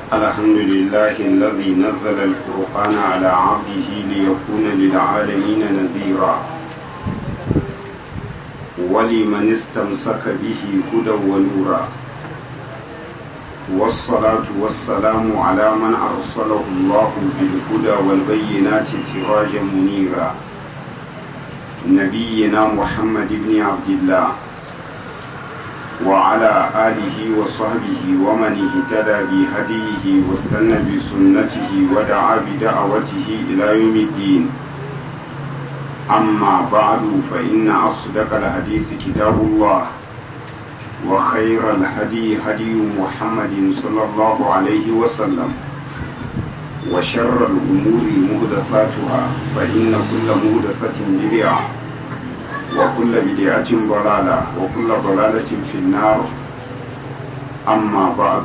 الحمد لله الذي نزل الفرقان على عبده ليكون للعالمين نذيرا ولمن استمسك به هدى ونورا والصلاة والسلام على من أرسله الله بالهدى والبينات سراجا منيرا نبينا محمد بن عبد الله وعلى آله وصحبه ومن اهتدى بهديه واستنى بسنته ودعا بدعوته إلى يوم الدين أما بعد فإن أصدق الحديث كتاب الله وخير الهدي هدي محمد صلى الله عليه وسلم وشر الأمور مهدثاتها فإن كل مهدثة بدعة وكل بدعة ضلالة وكل ضلالة في النار أما بعد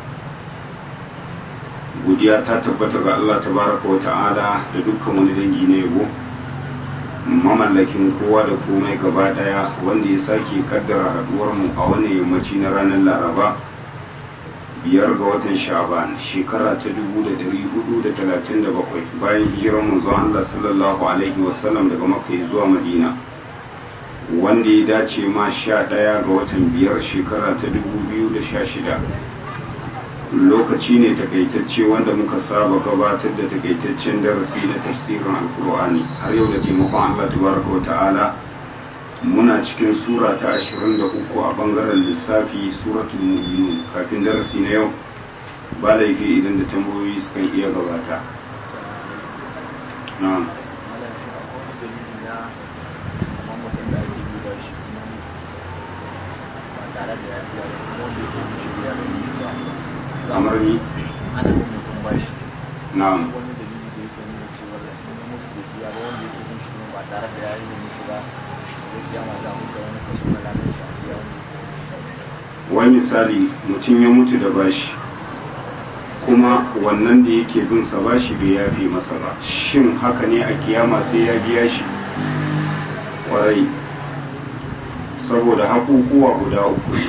godiya ta tabbata ga Allah tabaraka wa ta'ala da dukkan wani dangi na yabo mamallakin kowa da komai gaba daya wanda ya sake kaddara haduwar mu a wannan yammaci na ranar laraba biyar ga watan sha'ban shekara ta 1437 bayan hijirar manzon Allah sallallahu alaihi wasallam daga makka zuwa madina wanda ya dace ma sha ɗaya ga watan biyar shekara ta dubu biyu da sha shida lokaci ne takaitacce wanda muka saba gabatar da takaitaccen darasi na tafsirin alkur'ani har yau da taimakon allah tabaraka wa ta'ala muna cikin sura ta ashirin da uku a bangaren lissafi suratul mu'minun kafin darasi na yau ba laifi idan da tambayoyi sukan iya gabata na'am kamar ni ana bin mutum bashi na'am wani dalili da yake nuna cewa in ya mutu bai biya ba wanda yake bin shi kuma ba tare da ya yi mishi ba da kiyama za mu ga wani kaso na lamin shi a biya wani wani misali mutum ya mutu da bashi kuma wannan da yake bin sa bashi bai yafe masa ba shin haka ne a kiyama sai ya biya shi kwarai saboda haƙuƙuwa guda uku ne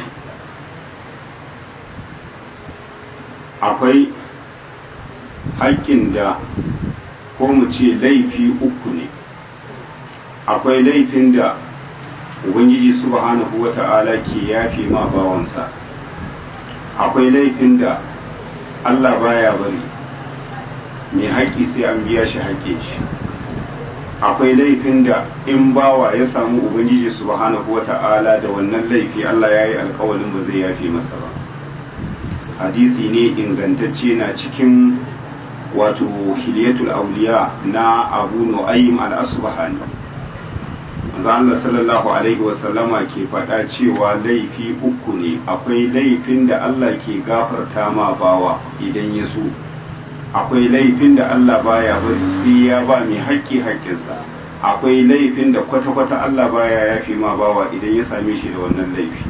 akwai haƙƙin da ko mu ce laifi uku ne akwai laifin da ubangiji subhanahu wa ta'ala ke yafe ma bawansa akwai laifin da allah baya bari mai haƙƙi sai an biya shi haƙƙin shi akwai laifin da in bawa ya samu ubangiji subhanahu wa ta'ala da wannan laifi allah ya yi alkawalin ba zai yafe masa ba hadisi ne ingantacce na cikin wato hiliyatul auliya na abu nu'aym al-asbahani manzo Allah sallallahu alaihi wa sallama ke faɗa cewa laifi uku ne akwai laifin da Allah ke gafarta ma bawa idan ya so akwai laifin da Allah baya bari sai ya ba mai haƙƙi haƙƙinsa akwai laifin da kwata-kwata Allah baya yafi ma bawa idan ya same shi da wannan laifi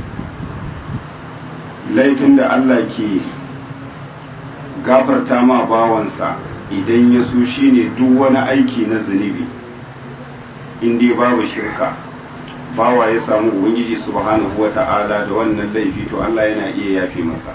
laifin da Allah ke gafarta ma bawansa idan ya so shine duk wani aiki na zunubi in dai babu shirka bawa ya samu ubangiji subhanahu wa ta'ala da wannan laifi to Allah yana iya yafe masa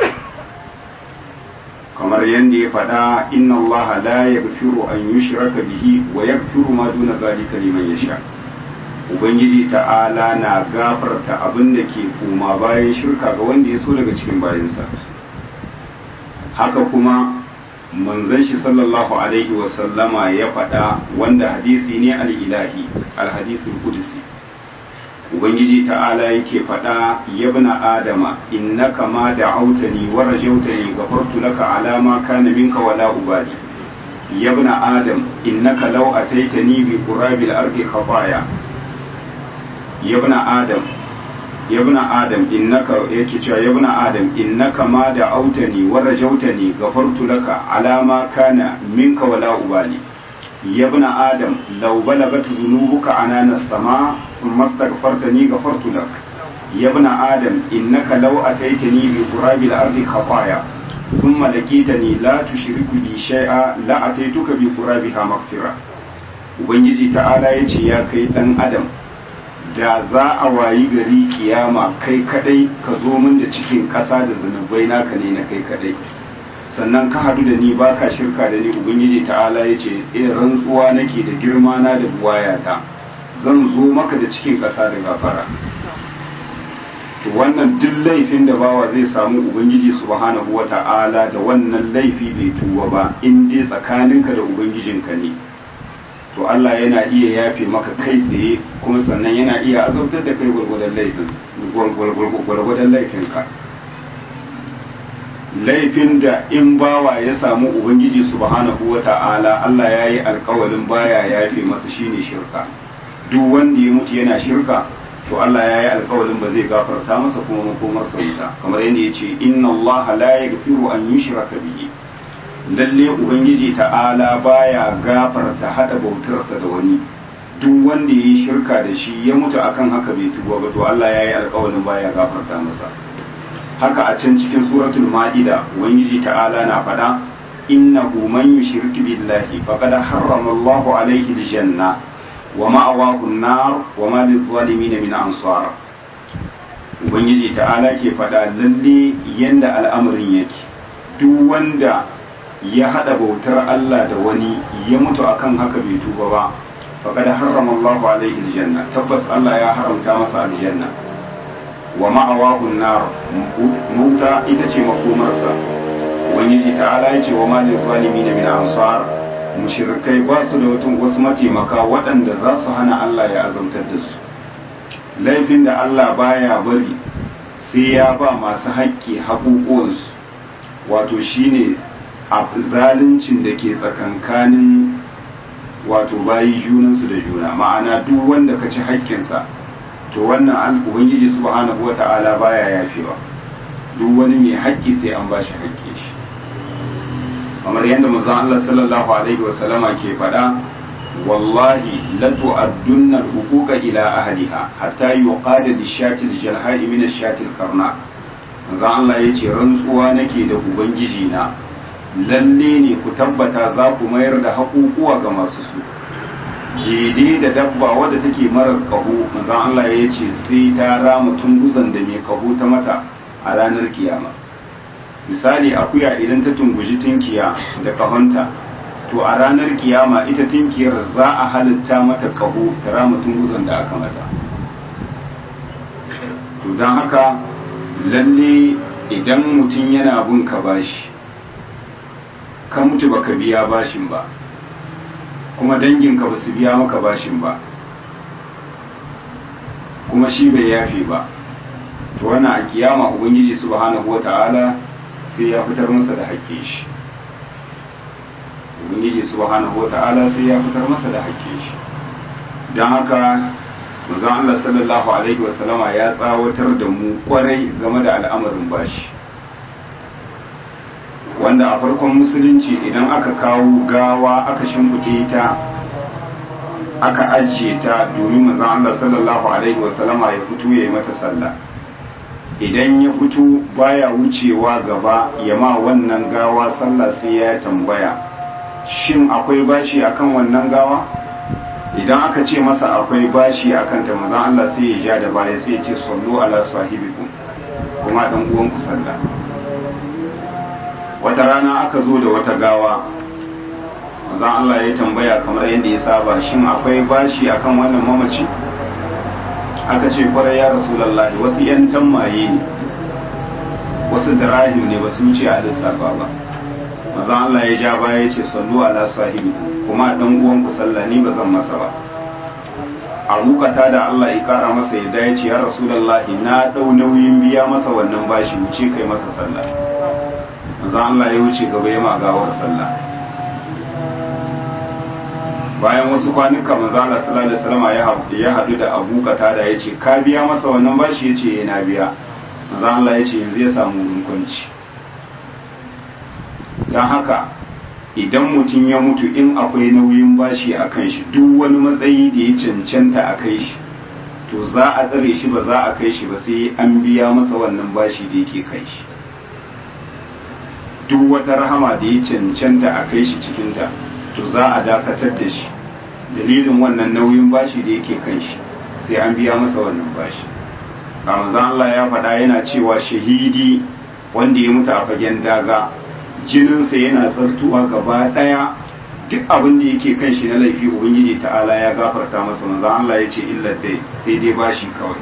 kamar yadda ya faɗa inna Allah la yaghfiru an yushraka bihi wa yaghfiru ma duna zalika liman yasha ubangiji ta'ala na gafarta abin da ke koma bayan shirka ga wanda ya so daga cikin bayansa haka kuma manzon shi sallallahu alaihi wasallama ya faɗa wanda hadisi ne al-ilahi al-hadisul qudsi ubangiji ta'ala yake faɗa yabna adama innaka ma da'autani wa rajautani ghafartu laka ala ma kana minka wala ubali yabna adam innaka law ataitani bi qurabil ardi khataya yabna adam yabna adam innaka yake cewa yabna adam innaka ma da'autani wa rajautani ghafartu laka ala ma kana minka wala ubali yabna adam law balagat dhunubuka anana as-sama thumma astaghfartani ghafartu lak yabna adam innaka law ataitani bi qurabil ardi khataya thumma lakitani la tushriku bi shay'a la ataituka bi qurabiha maghfira ubangiji ta'ala yace ya kai dan adam da za a wayi gari kiyama kai kadai ka zo min da cikin ƙasa da zunubai naka ne na kai kadai sannan ka hadu da ni baka shirka da ni ubangiji ta'ala ya ce eh rantsuwa nake da girma na da buwayata zan zo maka da cikin ƙasa da gafara to wannan duk laifin da bawa zai samu ubangiji subhanahu wata'ala da wannan laifi bai tuba ba in dai tsakaninka da ubangijinka ne to Allah yana iya yafe maka kai tsaye kuma sannan yana iya azabtar da kai gwargwadon laifin gwargwadon laifinka laifin da in bawa ya samu ubangiji subhanahu wata'ala Allah ya yi alkawalin baya yafe masa shine shirka duk wanda ya mutu yana shirka to Allah ya yi alkawalin ba zai gafarta masa kuma makomarsa wuta kamar yadda ya ce inna Allah la yaghfiru an yushraka bihi lalle ubangiji ta'ala baya gafarta hada bautarsa da wani duk wanda ya yi shirka da shi ya mutu akan haka bai tuba ba to Allah ya yi alkawalin baya gafarta masa haka a can cikin suratul ma'ida ubangiji ta'ala na faɗa innahu man yushrik billahi faqad harrama Allahu alayhi aljanna wa ma'awahu an-nar wa ma lil-zalimin min ansar ubangiji ta'ala ke faɗa lalle yanda al'amarin yake duk wanda ya hada bautar Allah da wani ya mutu akan haka bai tuba ba faqad harrama Allahu alayhi aljanna tabbas Allah ya haramta masa aljanna wa ma'awahu nar muta ita ce makomarsa ubangiji ta'ala ya ce wa ma lil zalimin min ansar mushrikai ba su da wasu mataimaka waɗanda za su hana Allah ya azamtar da su laifin da Allah baya bari sai ya ba masu haƙƙi haƙuƙuwansu wato shine a zaluncin da ke tsakankanin wato bayi junansu da juna ma'ana duk wanda ka ci haƙƙinsa to wannan ubangiji subhanahu wata'ala baya yafewa duk wani mai haƙƙi sai an ba shi haƙƙi shi kamar yadda manzon Allah sallallahu alaihi wasallama ke faɗa wallahi la tu'addunna al-huquqa ila ahliha hatta yuqada lish-shati al-jalha'i min ash-shati al-qarna manzon Allah yace rantsuwa nake da ubangiji na lalle ne ku tabbata za ku mayar da haƙuƙuwa ga masu su daidai da dabba wadda take marar kaho manzon Allah ya ce sai ta rama tunguzan da mai kaho ta mata a ranar kiyama misali akuya idan ta tunguji tinkiya da kahonta to a ranar kiyama ita tinkiyar za a halitta mata kaho ta rama tunguzan da aka mata to don haka lalle idan mutum yana bin ka bashi ka mutu baka biya bashin ba kuma danginka ba su biya maka bashin ba kuma shi bai yafe ba to wannan a kiyama ubangiji subhanahu wata'ala sai ya fitar masa da haƙƙin shi ubangiji subhanahu wata'ala sai ya fitar masa da haƙƙin shi don haka manzon Allah sallallahu alaihi wasallama ya tsawatar da mu kwarai game da al'amarin bashi wanda a farkon musulunci idan aka kawo gawa aka shimfiɗe ta aka ajiye ta domin manzon Allah sallallahu alaihi wasallama ya fito ya yi mata sallah idan ya fito baya wucewa gaba ya ma wannan gawa sallah sai ya tambaya shin akwai bashi akan wannan gawa idan aka ce masa akwai bashi akan ta manzon Allah sai ya ja da baya sai ya ce sallu ala sahibikum kuma dan uwanku sallah wata rana aka zo da wata gawa manzon Allah ya tambaya kamar yadda ya saba shin akwai bashi akan wannan mamaci aka ce kwarai ya rasulallahi wasu yan tammaye ne wasu dirahim ne ba su wuce a lissafa ba manzon Allah ya ja baya ya ce sallu ala sahibi kuma dan uwan ku sallah ni ba zan masa ba a rukata da Allah ya kara masa yadda ya ce ya rasulallahi na dau nauyin biya masa wannan bashi wuce kai masa sallah manzon Allah ya wuce gaba ya magawar sallah bayan wasu kwanuka manzo Allah sallallahu alaihi wasallam ya hadu da Abu Qatada yace ka biya masa wannan bashi yace eh na biya manzo Allah yace yanzu ya samu wurin kwanci dan haka idan mutum ya mutu in akwai nauyin bashi a kan shi duk wani matsayi da ya cancanta a kai shi to za a tsare shi ba za a kai shi ba sai an biya masa wannan bashi da yake kai shi duk wata rahama da ya cancanta a kai shi cikinta to za a dakatar da shi dalilin wannan nauyin bashi da yake kan shi sai an biya masa wannan bashi ramazan Allah ya faɗa yana cewa shahidi wanda ya mutu a fagen daga jininsa yana tsartuwa gaba daya duk abin da yake kan shi na laifi ubangiji ta'ala ya gafarta masa manzo Allah ya ce illa dai sai dai bashi kawai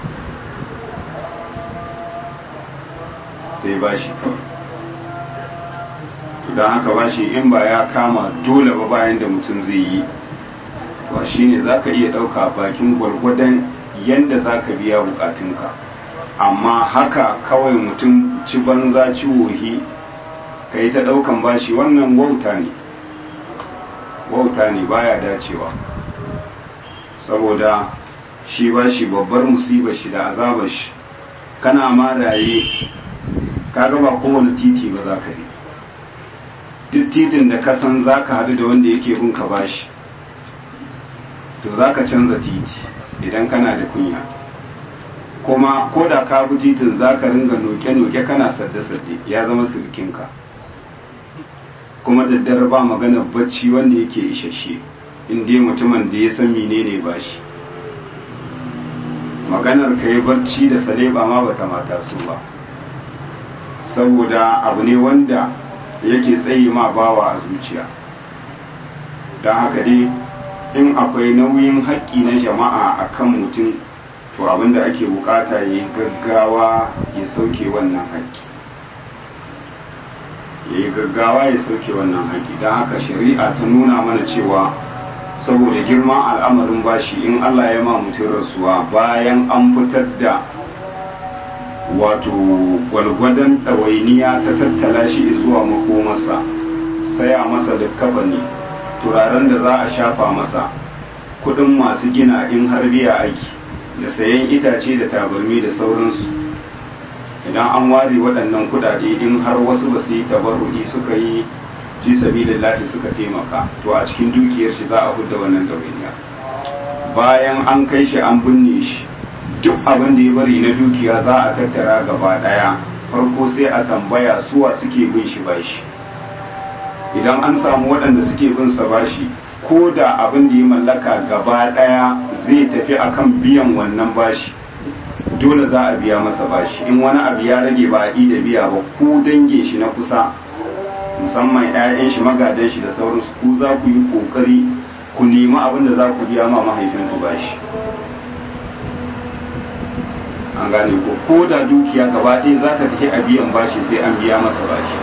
sai bashi kawai to don haka bashi in ba ya kama dole ba bayan da mutum zai yi to shine zaka iya dauka bakin gwargwadon yanda zaka biya bukatunka amma haka kawai mutum ci banza ci wohi ka yi ta daukan bashi wannan wauta ne wauta ne baya dacewa saboda shi ba shi babbar musibar shi da azabar shi kana ma raye kaga ba kowane titi ba za ka yi duk titin da ka san za ka haɗu da wanda yake bin ka bashi to za ka canza titi idan kana da kunya kuma ko da ka bi titin za ka ringa noke-noke kana sadde-sadde ya zama sirkinka kuma daddare ba magana bacci wanda yake isasshe inda mutumin da ya san menene ba shi maganar ka yi barci da saleba ma bata mata su ba saboda abu ne wanda yake tsaye ma bawa a zuciya don haka dai in akwai nauyin haƙƙi na jama'a a kan mutum to abinda ake bukata ya yi gaggawa ya sauke wannan haƙƙi ya yi gaggawa ya sauke wannan haƙi don haka shari'a ta nuna mana cewa saboda girman al'amarin bashi in Allah ya ma mutum rasuwa bayan an fitar da wato gwalgwadon ɗawainiya ta tattala shi zuwa makomarsa saya masa da ne turaren da za a shafa masa kudin masu gina in har biya aiki da sayan itace da tabarmi da sauransu idan an ware waɗannan kuɗaɗe in har wasu ba su yi tabarru'i suka yi ji sabilillahi suka taimaka to a cikin dukiyar shi za a hudda wannan ɗawainiya bayan an kai shi an binne shi duk abin da ya bari na dukiya za a tattara gaba ɗaya farko sai a tambaya suwa suke bin shi bashi idan an samu waɗanda suke bin sa bashi ko da abin da ya mallaka gaba ɗaya zai tafi akan biyan wannan bashi dole za a biya masa bashi in wani abu ya rage ba a da biya ba ku dange shi na kusa musamman 'ya'yan shi magadan shi da sauransu ku za ku yi kokari ku nemi abin da za ku biya ma mahaifinku bashi an gane ko ko da dukiya gaba ɗaya za ta tafi a biyan bashi sai an biya masa bashi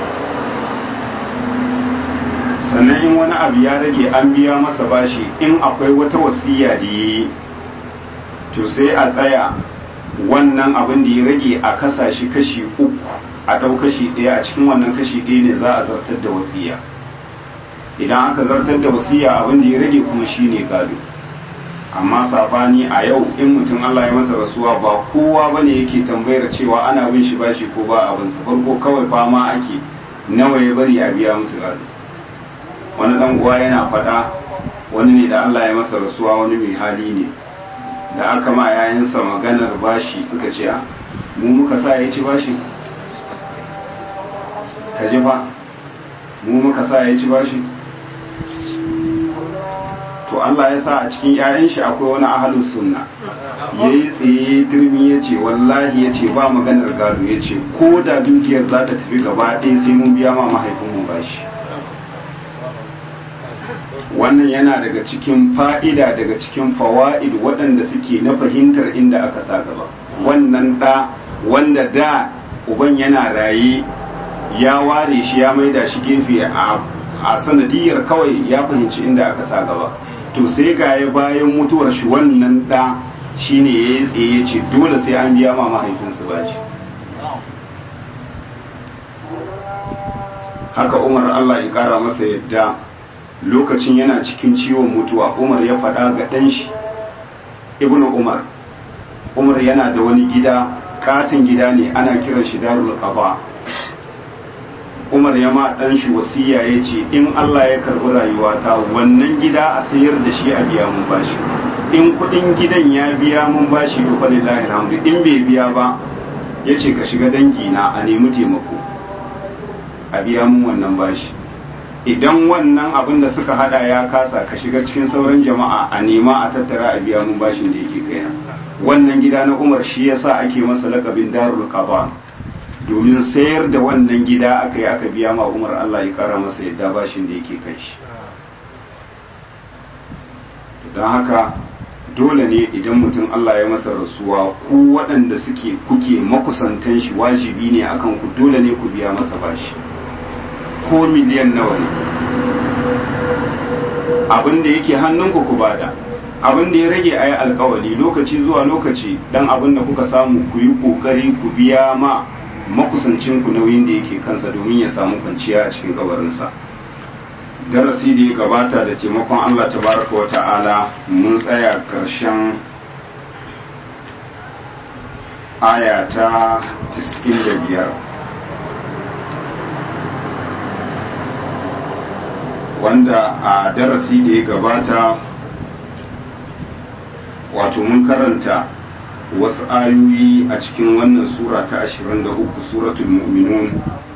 sannan in wani abu ya rage an biya masa bashi in akwai wata wasiya da yi to sai a tsaya wannan abin da ya rage a kasa shi kashi uku a ɗau kashi ɗaya a cikin wannan kashi ɗaya ne za a zartar da wasiya idan aka zartar da wasiya abin da ya rage kuma shi ne gado amma sabani a yau in mutum Allah ya masa rasuwa ba kowa bane yake tambayar cewa ana bin shi bashi ko ba abin sa farko kawai fama ake nawa ya bari a biya musu gado wani dan uwa yana faɗa wani ne da Allah ya masa rasuwa wani mai hali ne da aka ma yayansa maganar bashi suka ce a mu muka sa ya ci bashi ka ji fa mu muka sa ya ci bashi to Allah ya sa a cikin 'ya'yan shi akwai wani ahalus sunna yayi tsaye dirmi ya ce wallahi ya ce ba maganar gado ya ce ko da dukiyar za ta tafi gaba ɗaya sai mun biya ma mahaifinmu bashi wannan yana daga cikin fa'ida daga cikin fawa'id waɗanda suke na fahimtar inda aka sa gaba wannan ɗa wanda da uban yana raye ya ware shi ya maida shi gefe a sanadiyar kawai ya fahimci inda aka sa gaba to sai ga ya bayan mutuwar shi wannan ɗa shine ya tsaye ce dole sai an biya ma mahaifinsu bashi haka umar allah ya kara masa yadda lokacin yana cikin ciwon mutuwa umar ya faɗa ga ɗan shi ibnu umar umar yana da wani gida katin gida ne ana kiran shi darul qaba umar ya ma ɗan shi wasiya ya ce in allah ya karɓi rayuwata wannan gida a sayar da shi a biya mun bashi in kuɗin gidan ya biya mun bashi to falillahi alhamdu in bai biya ba ya ce ka shiga dangi na a nemi taimako a biya mun wannan bashi idan wannan abin da suka hada ya kasa ka shiga cikin sauran jama'a a nema a tattara a biya mun bashin da yake kaina wannan gida na umar shi yasa ake masa lakabin darul qaba domin sayar da wannan gida aka yi aka biya ma umar Allah ya kara masa yadda bashin da yake kai shi don haka dole ne idan mutum Allah ya masa rasuwa ku waɗanda suke kuke makusantan shi wajibi ne akan ku dole ne ku biya masa bashi ko miliyan nawa ne abin da yake hannunku ku bada abin da ya rage a yi alkawali lokaci zuwa lokaci dan abin da kuka samu ku yi kokari ku biya ma makusancin ku nauyin da yake kansa domin ya samu kwanciya a cikin kabarinsa darasi da ya gabata da taimakon Allah tabaraka wa ta'ala mun tsaya karshen aya ta 95 wanda a darasi da ya gabata wato mun karanta wasu ayoyi a cikin wannan sura ta 23 suratul mu'minun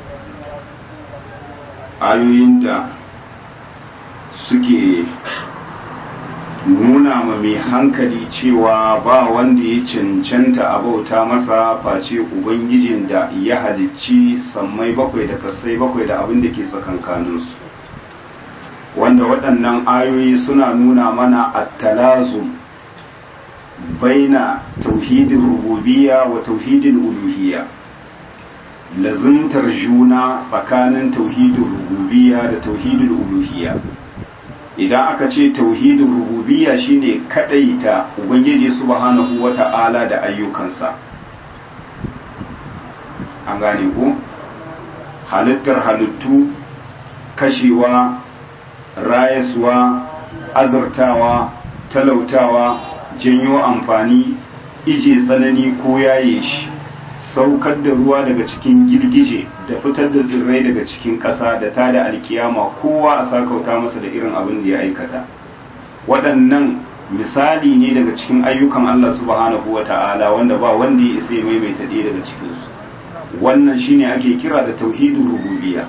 ayoyin da suke nuna ma mai hankali cewa ba wanda ya cancanta a bauta masa face ubangijin da ya halicci sammai bakwai da kasai bakwai da abin da ke tsakankaninsu wanda waɗannan ayoyi suna nuna mana attalazum baina tauhidin rububiyya wa tauhidin uluhiyya lazimtar juna tsakanin tauhidin rububiyya da tauhidin uluhiyya idan aka ce tauhidin rububiyya shine kadaita ubangiji subhanahu wata'ala da ayyukansa an gane ko halittar halittu kashewa rayaswa azurtawa talautawa janyo amfani ije tsanani ko yaye shi saukar da ruwa daga cikin girgije da fitar da tsirrai daga cikin ƙasa da ta da alkiyama kowa a sakauta masa da irin abin da ya aikata waɗannan misali ne daga cikin ayyukan Allah subhanahu wa ta'ala wanda ba wanda ya isa ya maimaita ɗaya daga cikinsu wannan shine ake kira da tauhidul rububiyya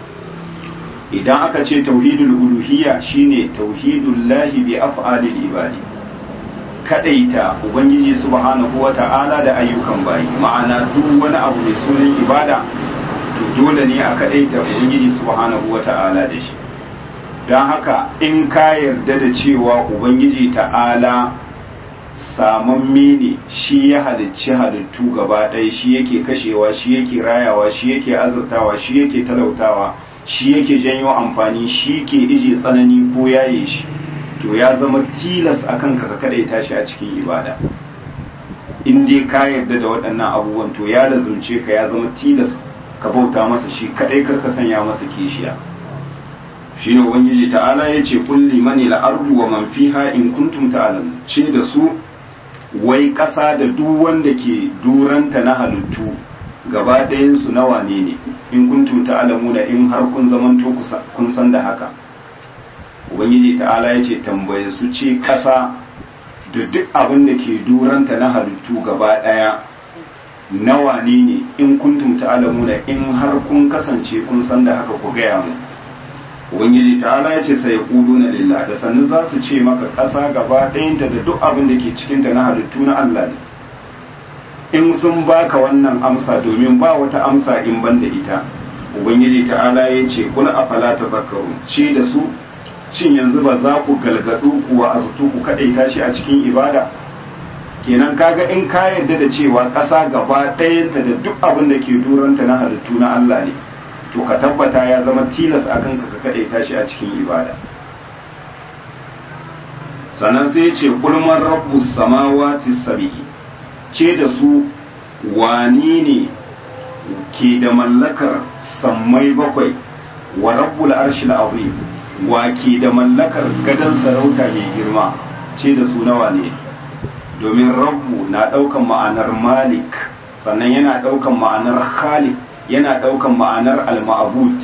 idan aka ce tauhidul uluhiyya shine tauhidul lahi bi af'alil ibadi kadaita ubangiji subhanahu wata'ala da ayyukan bayi ma'ana duk wani abu mai sunan ibada to dole ne a kadaita ubangiji subhanahu wata'ala da shi don haka in ka yarda da cewa ubangiji ta'ala samamme ne shi ya halicci halittu gaba ɗaya shi yake kashewa shi yake rayawa shi yake azurtawa shi yake talautawa shi yake janyo amfani shi ke ije tsanani ko yaye shi to ya zama tilas akan ka ka kadaita shi a cikin ibada in dai ka yarda da waɗannan abubuwan to ya lazumce ka ya zama tilas ka bauta masa shi kadai kar ka sanya masa kishiya shine ubangiji ta'ala ya ce kulli mani al-ardu wa man fiha in kuntum ta'lamun ce da su wai ƙasa da duk wanda ke duranta na halittu gaba ɗayansu na wane ne in kuntum ta'lamuna in har kun zamanto kun san da haka ubangiji ta'ala ya ce tambaye su ce ƙasa da duk abin da ke duranta na halittu gaba ɗaya na wane ne in kuntum ta'lamuna in har kun kasance kun san da haka ku gaya mu ubangiji ta'ala ya ce sai na lillah da sannu za su ce maka ƙasa gaba ɗayanta da duk abin da ke cikinta na halittu na Allah ne in sun baka wannan amsa domin ba wata amsa in ban da ita ubangiji ta'ala ya ce kula afala tazakkaru ce da su shin yanzu ba za ku galgadu kuwa azutu ku kadaita shi a cikin ibada kenan kaga in ka yarda da cewa ƙasa gaba ɗayanta da duk abin da ke duranta na halittu na Allah ne to ka tabbata ya zama tilas akan ka ka kadaita shi a cikin ibada sannan sai ya ce kulman rabbus samawati sab'i ce da su wani ne ke da mallakar sammai bakwai wa rabbul arshil azim wa ke da mallakar gadon sarauta mai girma ce da su nawa ne domin rabbu na ɗaukan ma'anar malik sannan yana ɗaukan ma'anar khalik yana ɗaukan ma'anar al-ma'bud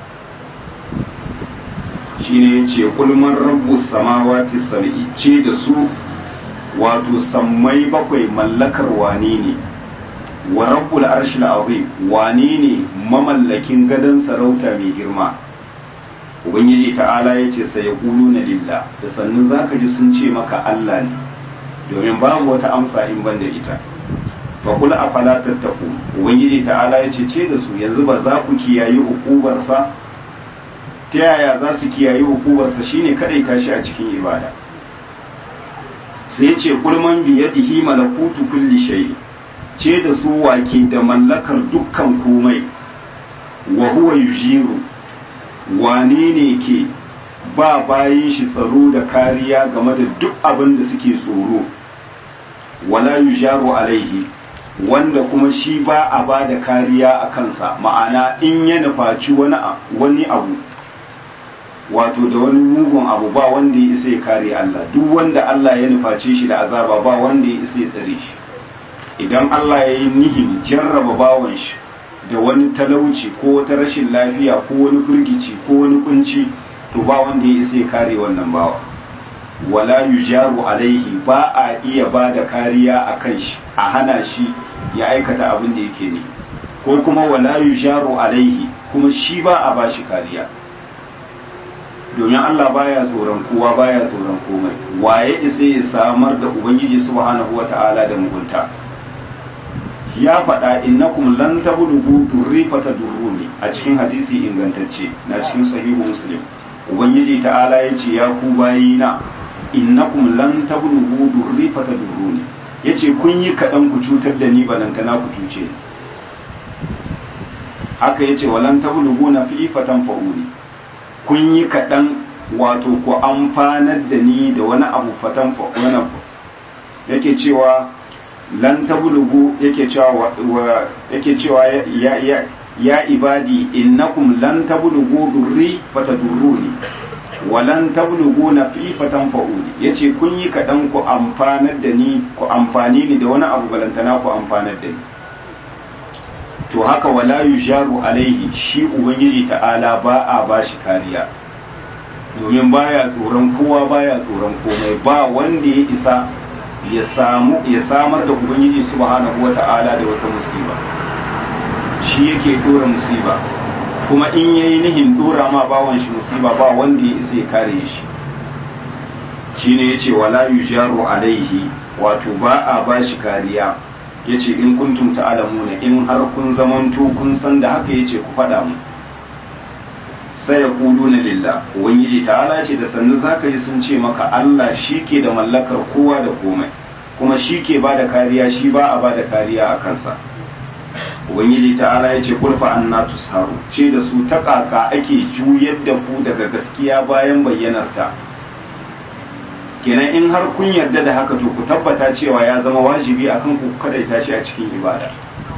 shine yace kulman rabbu samawati sab'i ce da su wato sammai bakwai mallakar wane ne wa rabbul arshil azim wane ne mamallakin gadon sarauta mai girma ubangiji ta'ala ya ce sai na lillah da sannu zaka ji sun ce maka Allah ne domin babu wata amsa in ban da ita fa kula afala tattaku ubangiji ta'ala ya ce ce da su yanzu ba za ku kiyayi hukubarsa ta yaya za su kiyayi hukubarsa shine kadai tashi a cikin ibada sai ce kulman biyadihi malakutu kulli shay ce da su wake da mallakar dukkan komai wa huwa yujiru wane ne ke ba bayan shi tsaro da kariya game da duk abin da suke tsoro wala yujaru alaihi wanda kuma shi ba a ba da kariya a kansa ma'ana in ya nufaci wani abu wato da wani mugun abu ba wanda ya isa ya kare Allah duk wanda Allah ya nuface shi da azaba ba wanda ya isa ya tsare shi idan Allah ya yi nihin jarraba bawan shi da wani talauci ko wata rashin lafiya ko wani firgici ko wani kunci to ba wanda ya isa ya kare wannan bawa wala yujaru alaihi ba a iya ba da kariya a kan shi a hana shi ya aikata abin da yake ne ko kuma wala yujaru alaihi kuma shi ba a ba shi kariya domin Allah baya tsoron kowa baya tsoron komai waye isa ya samar da ubangiji subhanahu wata'ala da mugunta ya faɗa innakum lan tablughu durri fatadurruni a cikin hadisi ingantacce na cikin sahihu muslim ubangiji ta'ala ya ce ya ku bayina innakum lan tablughu durri fatadurruni yace kun yi kaɗan ku cutar da ni balantana ku cuce ni haka yace walan tablughu na fi fatan fa'uni kun yi kaɗan wato ku amfanar da ni da wani abu fatan wani yake cewa lan tablugu yake cewa yake cewa ya ya ya ibadi innakum lan tablughu durri fatadurruni wa lan tablughu nafi fatanfa'uni yace kun yi kaɗan ku amfanar da ni ku amfani ni da wani abu balantana ku amfanar da ni to haka wala yujaru alaihi shi ubangiji ta'ala ba a bashi kariya domin baya tsoron kowa baya tsoron komai ba wanda ya isa ya samu ya samar da ubangiji subhanahu wata'ala da wata musiba shi yake dora musiba kuma in yayi nihin dora ma bawan shi musiba ba wanda ya isa ya kare shi shine yace wala yujaru alaihi wato ba a bashi kariya yace in kuntum ta'lamuna in har kun zamanto kun san da haka yace ku faɗa mu sai ya kudu na lillah ubangiji ta'ala ce da sannu zaka ji sun ce maka Allah shi ke da mallakar kowa da komai kuma shi ke ba da kariya shi ba a ba da kariya a kansa ubangiji ta'ala ya ce kulfa anna tusharu ce da su ta kaka ake juyar da ku daga gaskiya bayan bayyanarta kenan in har kun yarda da haka to ku tabbata cewa ya zama wajibi akan ku kadaita shi a cikin ibada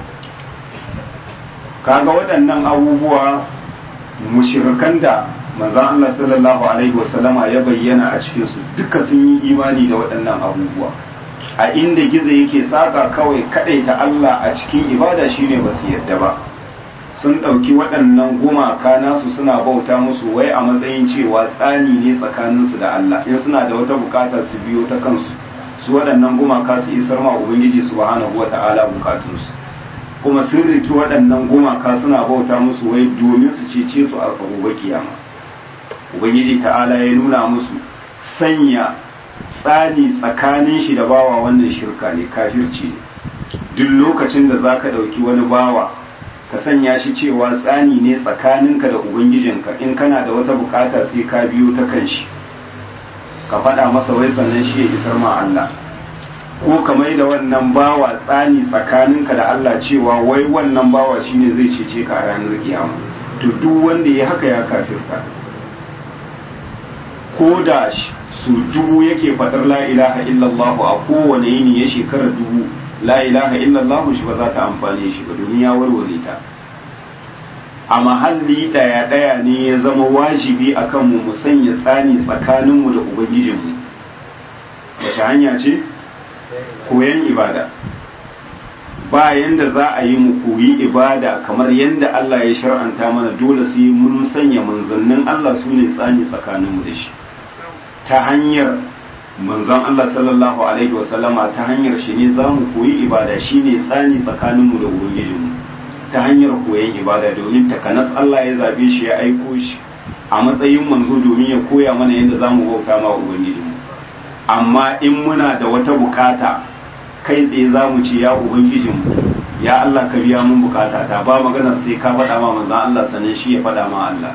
kaga waɗannan abubuwa mushirikan da manzon Allah sallallahu alaihi wasallama ya bayyana a cikin su duka sun yi imani da waɗannan abubuwa a inda gizo yake saka kawai ta Allah a cikin ibada shine ba su yadda ba sun ɗauki waɗannan gumaka nasu suna bauta musu wai a matsayin cewa tsani ne tsakaninsu da Allah in suna da wata bukata su biyo ta kansu su waɗannan gumaka su isar ma ubangiji subhanahu wata'ala bukatunsu kuma sun riki waɗannan gumaka suna bauta musu wai domin su cece su a gobe kiyama ubangiji ta'ala ya nuna musu sanya tsani tsakanin shi da bawa wannan shirka ne kafirci ne duk lokacin da zaka ɗauki wani bawa ka sanya shi cewa tsani ne tsakaninka da ubangijinka in kana da wata bukata sai ka biyo ta kan shi ka faɗa masa wai sannan shi ya isar ma Allah ko ka mai da wannan bawa tsani tsakaninka da Allah cewa wai wannan bawa shine zai cece ka a ranar kiyama to duk wanda ya haka ya kafirta ko da su dubu yake faɗar la ilaha illallah a kowane yini ya shekara dubu la ilaha illallah shi ba za ta amfane shi ba domin ya warware ta a mahalli ɗaya ɗaya ne ya zama wajibi akan mu mu sanya tsani tsakaninmu da ubangijinmu wace hanya ce koyan ibada ba yanda za a yi mu koyi ibada kamar yanda Allah ya shar'anta mana dole sai mun sanya manzannin Allah su ne tsani tsakaninmu da shi ta hanyar manzon Allah sallallahu alaihi wasallama ta hanyar shi ne za mu koyi ibada shi ne tsani tsakaninmu da ubangijinmu ta hanyar koyan ibada domin takanas Allah ya zabe shi ya aiko shi a matsayin manzo domin ya koya mana yadda za mu bauta ma ubangijinmu amma in muna da wata bukata kai tsaye za mu ce ya ubangijinmu ya Allah ka biya mun bukata ta ba magana sai ka faɗa ma manzon Allah sannan shi ya faɗa ma Allah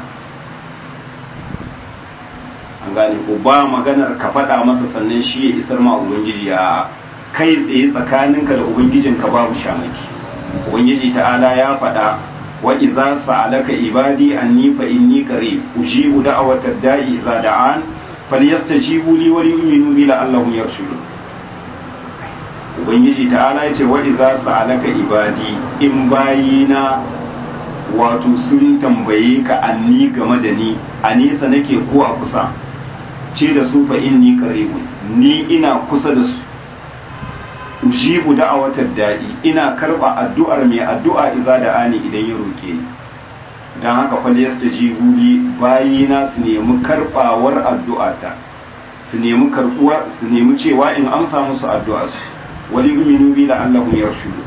an gane ko ba maganar ka faɗa masa sannan shi ya isar ma ubangiji ya kai tsaye tsakaninka da ubangijinka babu shamaki ubangiji ta'ala ya faɗa wa idza sa'alaka ibadi anni fa inni qarib ujibu da'watad da'i idza da'an falyastajibu li wa liyu'minu bi la'allahum yarshudun ubangiji ta'ala ya ce wa idza sa'alaka ibadi in bayina wato sun tambaye ka anni game da ni a nesa nake ko a kusa ce da su fa inni qaribun ni ina kusa da su ujibu da'awatar da'i ina karba addu'ar mai addu'a idza da'ani idan ya roke ni dan haka fa yastajibu li bayina su nemi karbawar addu'ata su nemi karbuwar su nemi cewa in amsa musu addu'a su wali yu'minu bi la'allahum yarshudu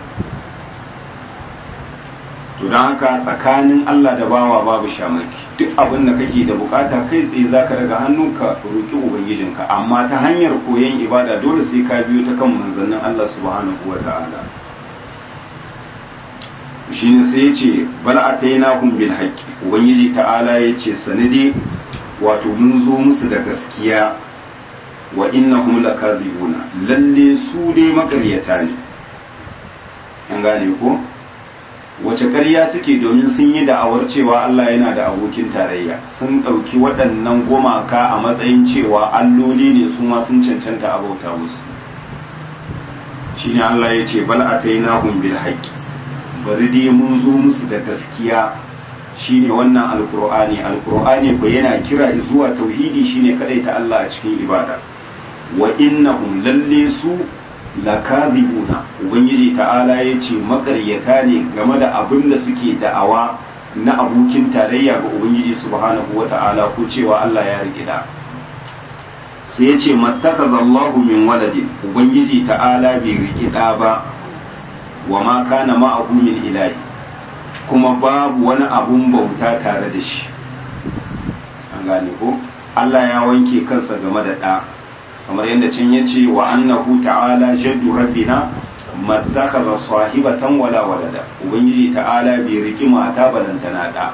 to dan haka tsakanin Allah da bawa babu shamaki duk abin da kake da bukata kai tsaye zaka daga hannunka roki ubangijinka amma ta hanyar koyon ibada dole sai ka biyo ta kan manzannin Allah subhanahu wa ta'ala shine sai yace bal atainahum bil haqqi ubangiji ta'ala yace sanadi wato mun zo musu da gaskiya wa innahum lakazibuna lalle su dai makaryata ne an gane ko wace ƙarya suke domin sun yi da'awar cewa Allah yana da abokin tarayya sun ɗauki waɗannan gumaka a matsayin cewa alloli ne su ma sun cancanta abauta musu shine Allah ya ce bal atainahum bil haqqi bari dai mun zo musu da gaskiya shine wannan alqur'ani alqur'ani ko yana kira zuwa tauhidi shine ta Allah a cikin ibada wa innahum lalle su lakazibuna ubangiji ta'ala ya ce makaryata ne game da abin da suke da'awa na abokin tarayya ga ubangiji subhanahu wa ta'ala ko cewa Allah ya rigida sai ya ce mattakazallahu min waladin ubangiji ta'ala bai rigida ba wa ma kana ma'ahu min ilahi kuma babu wani abun bauta tare da shi an gane ko Allah ya wanke kansa game da ɗa kamar yadda can ya ce wa annahu ta'ala jaddu rabbina mattakhadha sahibatan wala walada ubangiji ta'ala bai riki mata balantana da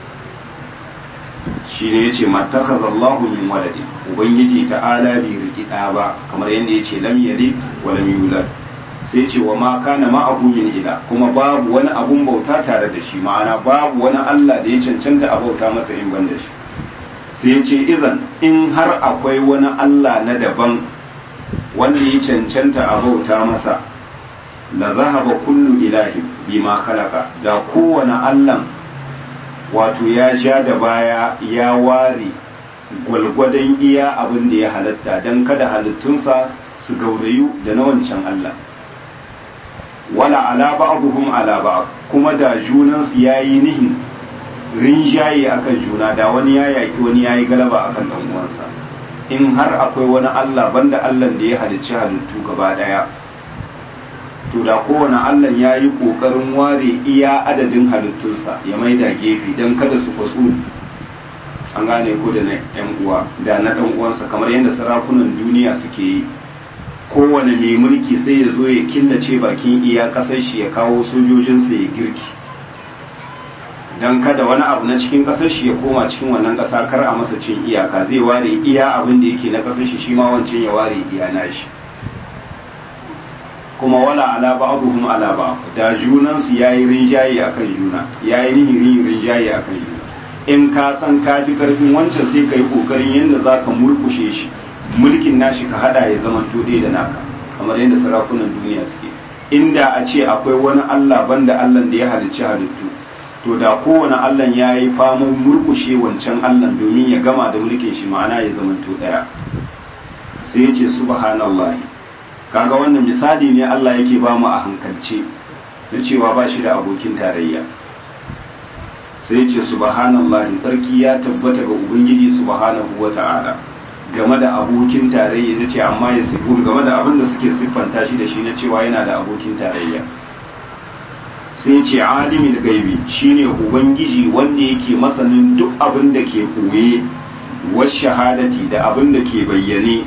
shi ne yace mattakhadha Allahu min waladi ubangiji ta'ala bai riki da ba kamar yadda yace lam yalid wa lam yulad sai ce wa ma kana ma'ahu min ila kuma babu wani abun bauta tare da shi ma'ana babu wani Allah da ya cancanta a bauta masa in ban da shi sai ce izan in har akwai wani Allah na daban wanda ya cancanta a bauta masa la zahaba kullu ilahi bima khalaqa da kowane Allah wato ya ja da baya ya ware gwalgwadon iya abin da ya halatta don kada halittunsa su gaurayu da na wancan Allah wala ala ba'dhum ala ba'd kuma da junansu yayi nihin rinjaye akan juna da wani ya yaki wani yayi galaba akan dan uwansa in har akwai wani Allah banda Allah da ya halicci halittu gaba daya to da kowane Allah ya yi kokarin ware iya adadin halittunsa ya maida gefe don kada su kwaso an gane ko da na yan uwa da na dan uwansa kamar yadda sarakunan duniya suke yi kowane mai mulki sai ya zo ya killace bakin iya kasar shi ya kawo sojojinsa ya girki don kada wani abu na cikin kasar shi ya koma cikin wannan kasa kar a masa cin iyaka zai ware iya abin da yake na kasar shi shi ma wancan ya ware iya nashi kuma wala ala ba'dhum ala ba'd da junan su yayi rinjaye akan juna yayi nihin rinjaye akan juna in ka san ka fi karfin wancan sai kai kokarin yanda zaka murkushe shi mulkin nashi ka hada ya zama to da naka kamar yadda sarakunan duniya suke inda a ce akwai wani Allah banda Allah da ya halicci halittu to da kowane Allah ya yi faman murkushe wancan Allah domin ya gama da mulkin shi ma'ana ya zamanto ɗaya sai ya ce subhanallahi kaga wannan misali ne Allah yake ba mu a hankalce na cewa ba shi da abokin tarayya sai ya ce subhanallahi tsarki ya tabbata ga ubangiji subhanahu wa ta'ala game da abokin tarayya ya ce amma ya sifu game da abin da suke siffanta shi da shi na cewa yana da abokin tarayya sai ce alimin gaibi shine ubangiji wanda yake masanin duk abin da ke koye was shahadati da abin da ke bayyane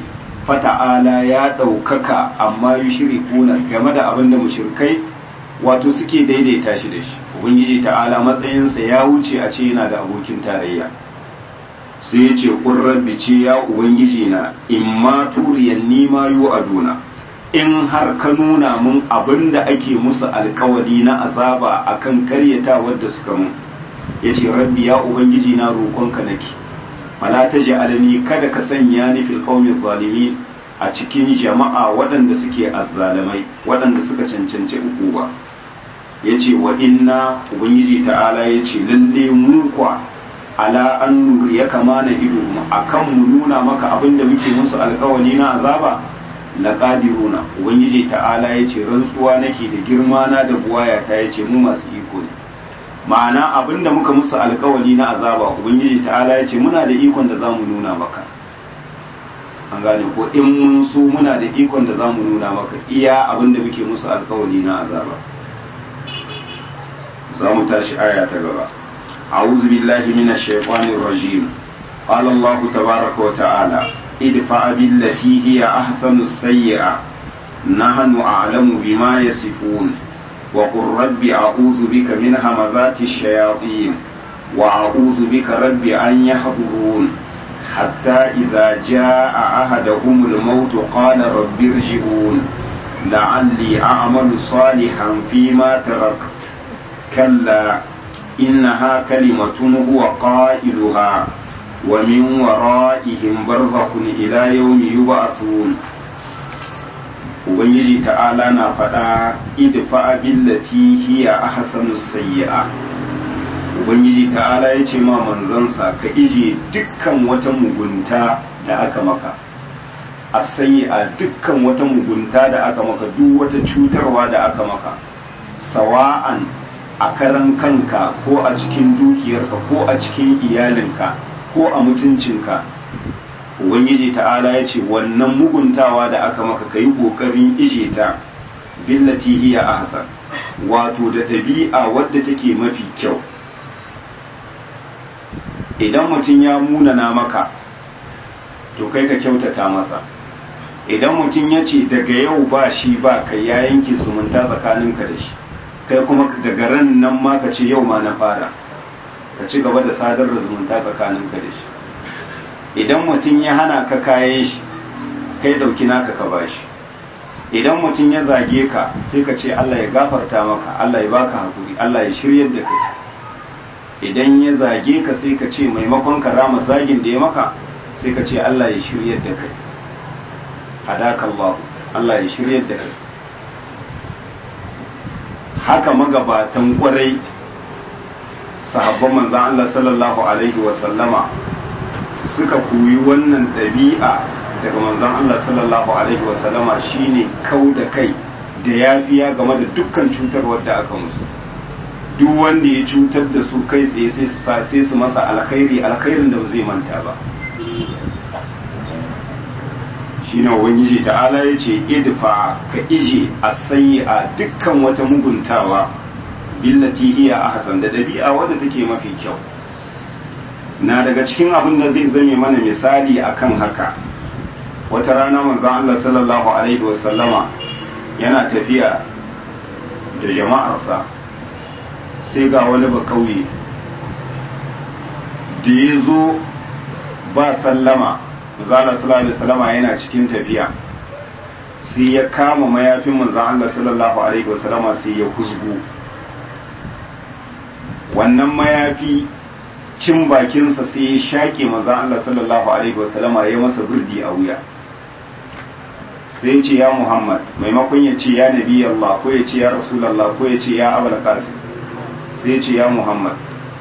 fata'ala ya ɗaukaka amma yi shiri kuna game da abin da mushrikai wato suke daidaita shi da shi ubangiji ta'ala matsayinsa ya wuce a ce yana da abokin tarayya sai ya ce rabbi ce ya ubangiji na in ma turiyan nima yu aduna in har ka nuna mun abin da ake musu alkawari na azaba akan karyata wadda suka mun ya ce rabbi ya ubangiji na roƙonka nake fala ta alani kada ka sanya ni fil qawmi zalimin a cikin jama'a waɗanda suke azzalamai waɗanda suka cancanci ukuba yace wa inna ubangiji ta'ala yace lalle mu kwa ala an ya kama na ido mu akan mu nuna maka abin da muke musu alkawari na azaba laqadiruna ubangiji ta'ala yace rantsuwa nake da girma na da buwaya ta yace mu masu iko ne ma'ana abinda muka musu alkawari na azaba ubangiji ta'ala ya ce muna da ikon da zamu nuna maka an gane ko in mun so muna da ikon da zamu nuna maka iya abinda muke musu alkawari na azaba za mu tashi aya ta gaba a'udhu billahi minash shaitanir rajim qala allah tabaaraka wa ta'ala idfa billati hiya ahsanu sayyi'a nahnu a'lamu bima yasifun وقل رب أعوذ بك من همزات الشياطين وأعوذ بك رب أن يحضرون حتى إذا جاء أحدهم الموت قال رب ارجعون لعلي أعمل صالحا فيما تركت كلا إنها كلمة هو قائلها ومن ورائهم برزخ إلى يوم يبعثون ubangiji ta'ala na faɗa idfa billati hiya ahsanu sayyi'a ubangiji ta'ala ya ce ma manzansa ka ije dukkan wata mugunta da aka maka a sayyi'a dukkan wata mugunta da aka maka duk wata cutarwa da aka maka sawa'an a karan kanka ko a cikin dukiyarka ko a cikin iyalinka ko a mutuncinka ubangiji ta'ala ya ce wannan muguntawa da aka maka ka yi ƙoƙarin ije ta billati hiya ahsan wato da ɗabi'a wadda take mafi kyau idan mutum ya munana maka to kai ka kyautata masa idan mutum ya ce daga yau ba shi ba kai ya yanke zumunta tsakaninka da shi kai kuma daga ran nan ma ka ce yau ma na fara ka ci gaba da sadar da zumunta tsakaninka da shi idan mutum ya hana ka kayan shi kai dauki naka ka bashi idan mutum ya zage ka sai ka ce Allah ya gafarta maka Allah ya baka hakuri Allah ya shiryar da kai idan ya zage ka sai ka ce maimakon ka rama zagin da ya maka sai ka ce Allah ya shiryar da kai hadaka Allah Allah ya shiryar da kai haka magabatan kwarai sahabban manzon Allah sallallahu alaihi wa sallama suka koyi wannan ɗabi'a daga manzon Allah sallallahu alaihi wasallama shine kau da kai da yafiya game da dukkan cutarwar da aka musu duk wanda ya cutar da su kai tsaye sai su masa alkhairi alkhairin da ba zai manta ba shine ubangiji ta'ala ya ce idfa ka ije a sayi a dukkan wata muguntawa billati hiya ahsan da ɗabi'a wadda take mafi kyau na daga cikin abin da zai zame mana misali akan haka wata rana manzon Allah sallallahu alaihi wasallama yana tafiya da jama'arsa sai ga wani ba kauye da ya zo ba sallama manzon Allah sallallahu alaihi wasallama yana cikin tafiya sai ya kama mayafin manzon Allah sallallahu alaihi wasallama sai ya husgo wannan mayafi cin bakinsa sai ya shaƙe maza Allah sallallahu Alaihi wasallama ya masa burdi a wuya sai ce ya Muhammad maimakon ya ce ya nabi Allah ko ya ce ya Rasulallah ko ya ce ya Abul Qasim sai ce ya Muhammad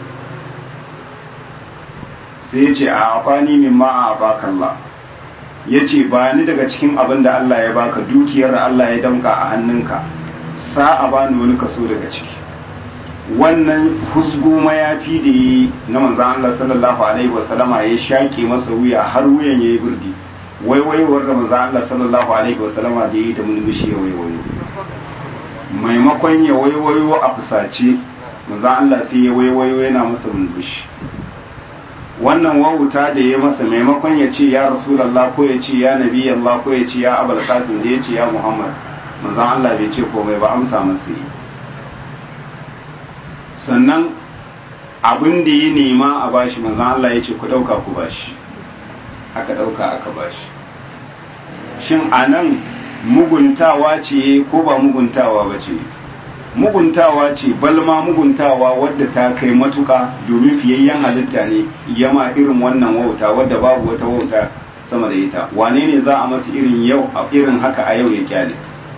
sai ce a afani min ma a baka Allah ya ce ba ni daga cikin abin da Allah ya baka dukiyar Allah ya damka a hannunka sa a bani wani kaso daga ciki wannan husgo mayafi da yi na manzan Allah sallallahu alaihi wasallama ya shaƙe masa wuya har wuyan ya yi birdi waiwaiwar da manzan Allah sallallahu alaihi wasallama da yi da mulmushi ya waiwayo maimakon ya waiwayo a fusace manzan Allah sai ya waiwayo yana masa mulmushi wannan wauta da ya masa maimakon ya ce ya rasulallah ko ya ce ya nabi Allah ko ya ce ya abul qasim da ya ce ya muhammad manzon Allah bai ce komai ba amsa masa yi sannan abin da ya nema a bashi manzon Allah ya ce ku dauka ku bashi aka dauka aka bashi shin anan muguntawa ce ko ba muguntawa ba ce muguntawa ce balma muguntawa wadda ta kai matuka domin fiyayyen halitta ne yama irin wannan wauta wadda babu wata wauta sama da ita wane ne za a masa irin yau a irin haka a yau ya kyale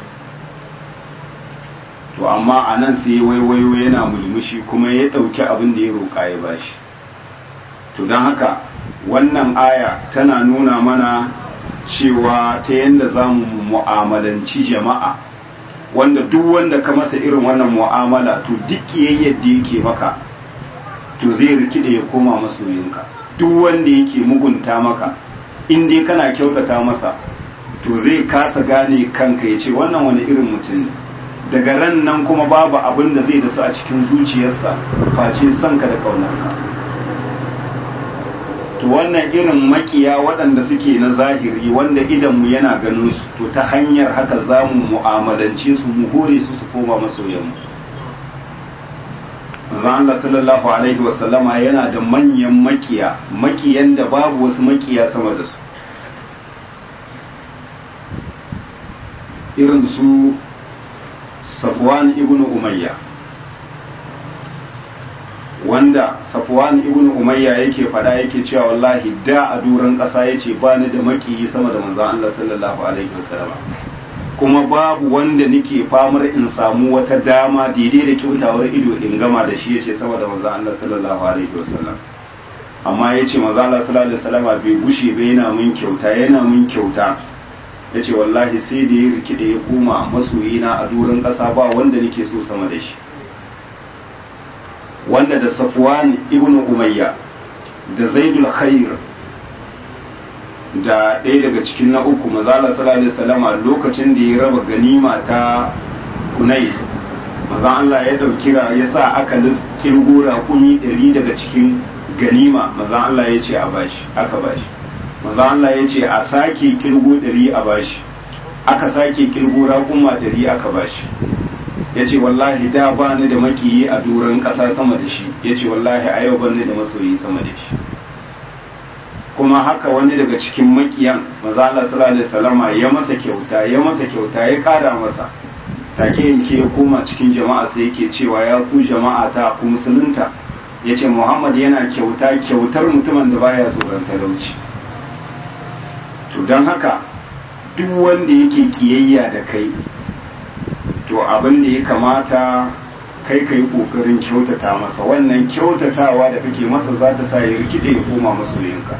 to amma a nan sai waiwayo yana mulmushi kuma ya ɗauki abin da ya roƙa ya bashi to don haka wannan aya tana nuna mana cewa ta yadda za mu mu'amalanci jama'a wanda duk wanda ka masa irin wannan mu'amala to duk kiyayyar da yake maka to zai rikide ya koma masoyinka duk wanda yake mugunta maka in dai kana kyautata masa to zai kasa gane kanka ya ce wannan wani irin mutum ne daga ran nan kuma babu abin da zai dasu a cikin zuciyarsa face sanka da kaunarka to wannan irin makiya waɗanda suke na zahiri wanda idanmu yana ganin su to ta hanyar haka za mu mu'amalance su mu hore su su koma masoyanmu zan Allah sallallahu alaihi wasallama yana da manyan makiya makiyan da babu wasu makiya sama da su irin su Safwan ibn Umayya wanda Safwan ibn Umayya yake fada yake cewa wallahi da a duran ƙasa yace ba ni da makiyi sama da manzon Allah sallallahu alaihi wasallam kuma babu wanda nake famar in samu wata dama daidai da kyautawar ido in gama da shi yace sama da manzon Allah sallallahu alaihi wasallam amma yace manzon Allah sallallahu alaihi wasallam bai gushe ba yana mun kyauta yana mun kyauta yace wallahi sai da ya rikide ya koma masoyina a duran ƙasa ba wanda nake so sama da shi wanda da safwan ibn umayya da zaidul khair da ɗaya daga cikin na uku mazala sallallahu alaihi wasallama lokacin da ya raba ganima ta kunai maza Allah ya dauki ya sa aka kirgo raƙumi ɗari daga cikin ganima maza Allah ya ce a bashi aka bashi maza Allah ya ce a sake kirgo ɗari a bashi aka sake kirgo raƙuma ɗari aka bashi ya ce wallahi da ba ni da makiyi a doron ƙasa sama da shi ya ce wallahi a yau ban ni da masoyi sama da shi kuma haka wani daga cikin makiyan maza Allah sallallahu alaihi wasallama ya masa kyauta ya masa kyauta ya ƙara masa take yanke ya koma cikin jama'a sai yake cewa ya ku jama'a ta ku musulunta ya ce Muhammad yana kyauta kyautar mutumin da baya tsoron talauci to don haka duk wanda yake kiyayya da kai to abin da ya kamata kai ka yi ƙoƙarin kyautata masa wannan kyautatawa da kake masa za ta sa ya rikide ya koma masoyinka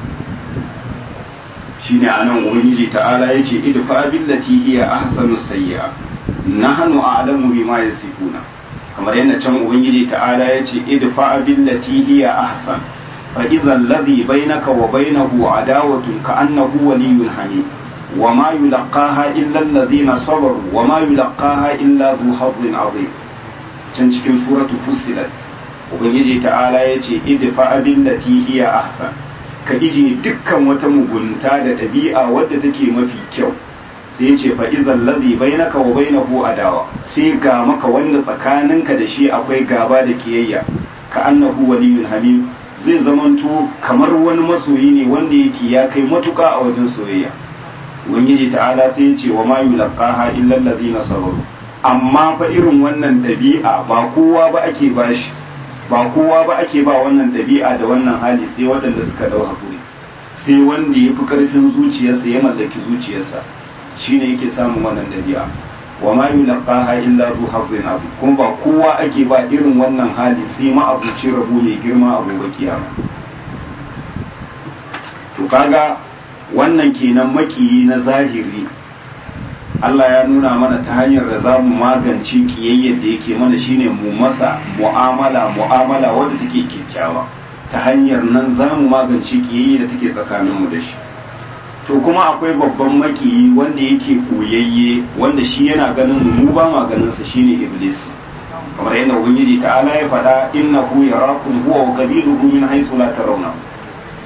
shine anan ubangiji ta'ala yace idfa billati hiya ahsanu sayyi'a nahnu a'lamu bima yasifuna kamar yadda can ubangiji ta'ala yace idfa billati hiya ahsan fa idza alladhi bainaka wa bainahu adawatun ka'annahu waliyyun hamim وما يلقاها إلا الذين صبروا وما يلقاها إلا ذو حظ عظيم can cikin suratu fussilat ubangiji ta'ala ya ce idfa billati hiya ahsan ka ije dukkan wata mugunta da ɗabi'a wadda take mafi kyau sai ya ce fa idzal ladhi bainaka wa bainahu adawa sai ga maka wanda tsakaninka da shi akwai gaba da kiyayya ka annahu waliyyun hamim zai zamanto kamar wani masoyi ne wanda yake ya kai matuka a wajen soyayya ubangiji ta'ala sai ya ce wa ma yulqaha illa allazina sabaru amma fa irin wannan dabi'a ba kowa ba ake bashi ba kowa ba ake ba wannan dabi'a da wannan hali sai waɗanda suka dau hakuri sai wanda ya fi karfin zuciyarsa ya mallaki zuciyarsa shine yake samun wannan dabi'a wa ma yulqaha illa zu hazzin abu kuma ba kowa ake ba irin wannan hali sai ma abuci rabu mai girma a gobe kiyama to kaga wannan kenan makiyi na zahiri Allah ya nuna mana ta hanyar da za mu magance kiyayyar da yake mana shine mu masa mu'amala mu'amala wadda take kyakkyawa ta hanyar nan za mu magance kiyayyar da take tsakaninmu da shi to kuma akwai babban makiyi wanda yake koyayye wanda shi yana ganin mu ba ma ganin sa shine iblis kamar yadda ubangiji ta'ala ya faɗa innahu yarakum huwa wa qabiluhu min haythu la tarawna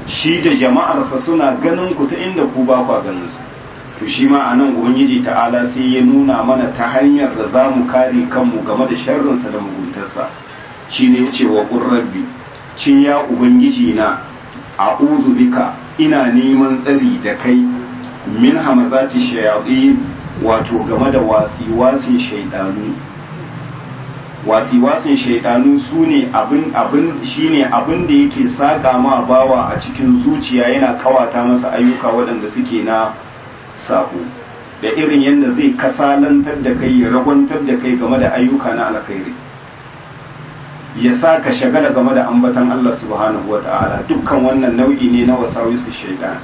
shi da jama'arsa suna ganin ku ta inda ku ba kwa ganin su to shi ma anan ubangiji ta'ala sai ya nuna mana ta hanyar da za mu kare kanmu game da sharrinsa da muguntarsa shine ya ce wa rabbi cin ya ubangiji na a'udhu bika ina neman tsari da kai min hamazati shayatin wato game da wasi-wasin shaidanu wasi-wasin shaidanu su ne abin abin shine abin da yake saka ma bawa a cikin zuciya yana kawata masa ayyuka waɗanda suke na sako da irin yadda zai kasalantar da kai ya ragwantar da kai game da ayyuka na alkhairi ya sa ka shagala game da ambatan Allah subhanahu wa ta'ala dukkan wannan nau'i ne na wasawisu shaidan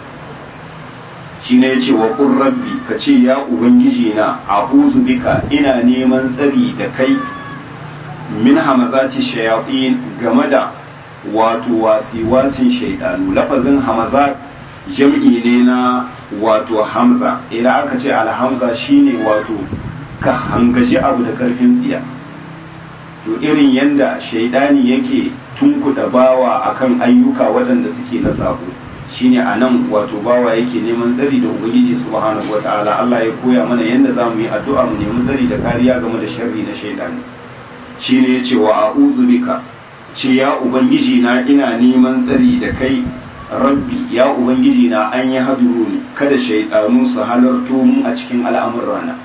shi ne ya ce wa ƙun rabbi ka ce ya ubangiji na a bika ina neman tsari da kai min hamazati shayatin game da wato wasi-wasin shaidanu lafazin hamazat jam'i ne na wato hamza idan aka ce alhamza shine wato ka hangaji abu da karfin tsiya to irin yanda shaidani yake tunkuda bawa akan ayyuka waɗanda suke na sabo shine a nan wato bawa yake neman tsari da ubangiji subhanahu wataala Allah ya koya mana yanda za mu yi addu'a mu nemi tsari da kariya game da sharri na shaidani shine ya ce wa a'udhu bika ce ya ubangiji na ina neman tsari da kai rabbi ya ubangiji na an yi haduru ne kada shaidanu su halarto mu a cikin al'amurana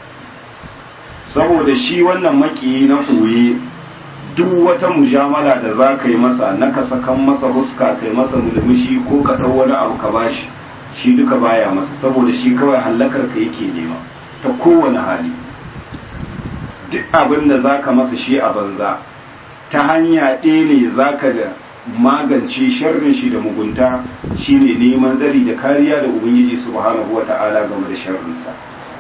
saboda shi wannan makiyi na koye duk wata mujamala da za ka yi masa na ka sakan masa huska kai masa mulmushi ko ka ɗau wani abu ka bashi shi duka baya masa saboda shi kawai hallakar ka yake nema ta kowane hali duk abin da za ka masa shi a banza ta hanya ɗaya ne za ka da magance sharrin shi da mugunta shine neman zari da kariya da ubangiji subhanahu wata'ala game da sharrinsa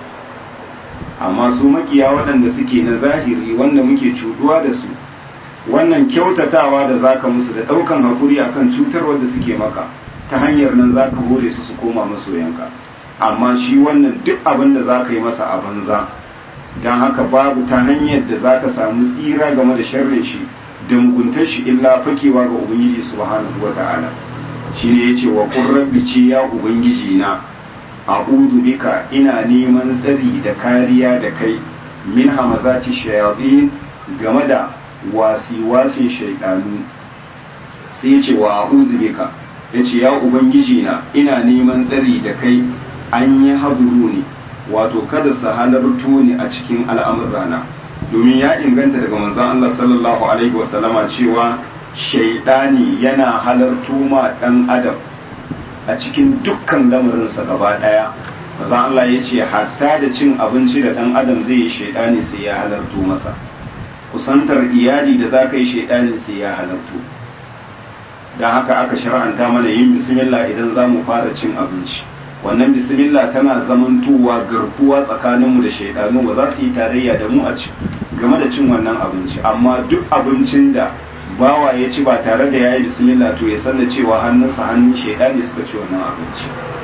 amma su makiya waɗanda suke na zahiri wanda muke cuduwa da su wannan kyautatawa da zaka musu da ɗaukan hakuri akan cutarwar da suke maka ta hanyar nan zaka hore su su koma masoyanka amma shi wannan duk abin da zaka yi masa a banza don haka babu ta hanyar da zaka samu tsira game da sharrin shi da muguntar shi illa fakewa ga ubangiji subhanahu wa ta'ala shine yace wa qur rabbi ce ya ubangiji na a'udhu bika ina neman tsari da kariya da kai min hamazati shayatin game da wasi-wasin shaidanu sai yace wa a'udhu bika yace ya ubangiji na ina neman tsari da kai an yi haduru ne wato kada su halarto ni a cikin al'amurana domin ya inganta daga manzon Allah sallallahu alaihi wasallama cewa shaidani yana halarto ma dan adam a cikin dukkan lamarinsa gaba daya manzon Allah ya ce hatta da cin abinci da dan adam zai yi shaidani sai ya halarto masa kusantar iyali da za ka yi shaidani sai ya halarto don haka aka shar'anta mana yin bismillah idan za mu fara cin abinci wannan bismillah tana zamantowa garkuwa tsakaninmu da shaidanu ba za su yi tarayya da mu a ci game da cin wannan abinci amma duk abincin da bawa ya ci ba tare da ya yi bismillah to ya san da cewa hannunsa hannun shaidani suka ci wannan abinci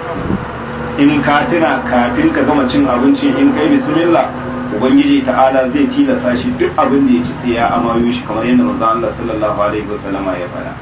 in ka tuna kafin ka gama cin abincin in kai bismillah ubangiji ta'ala zai tilasa shi duk abin da ya ci sai ya amayo shi kamar yadda manzon Allah sallallahu alaihi wasallama ya faɗa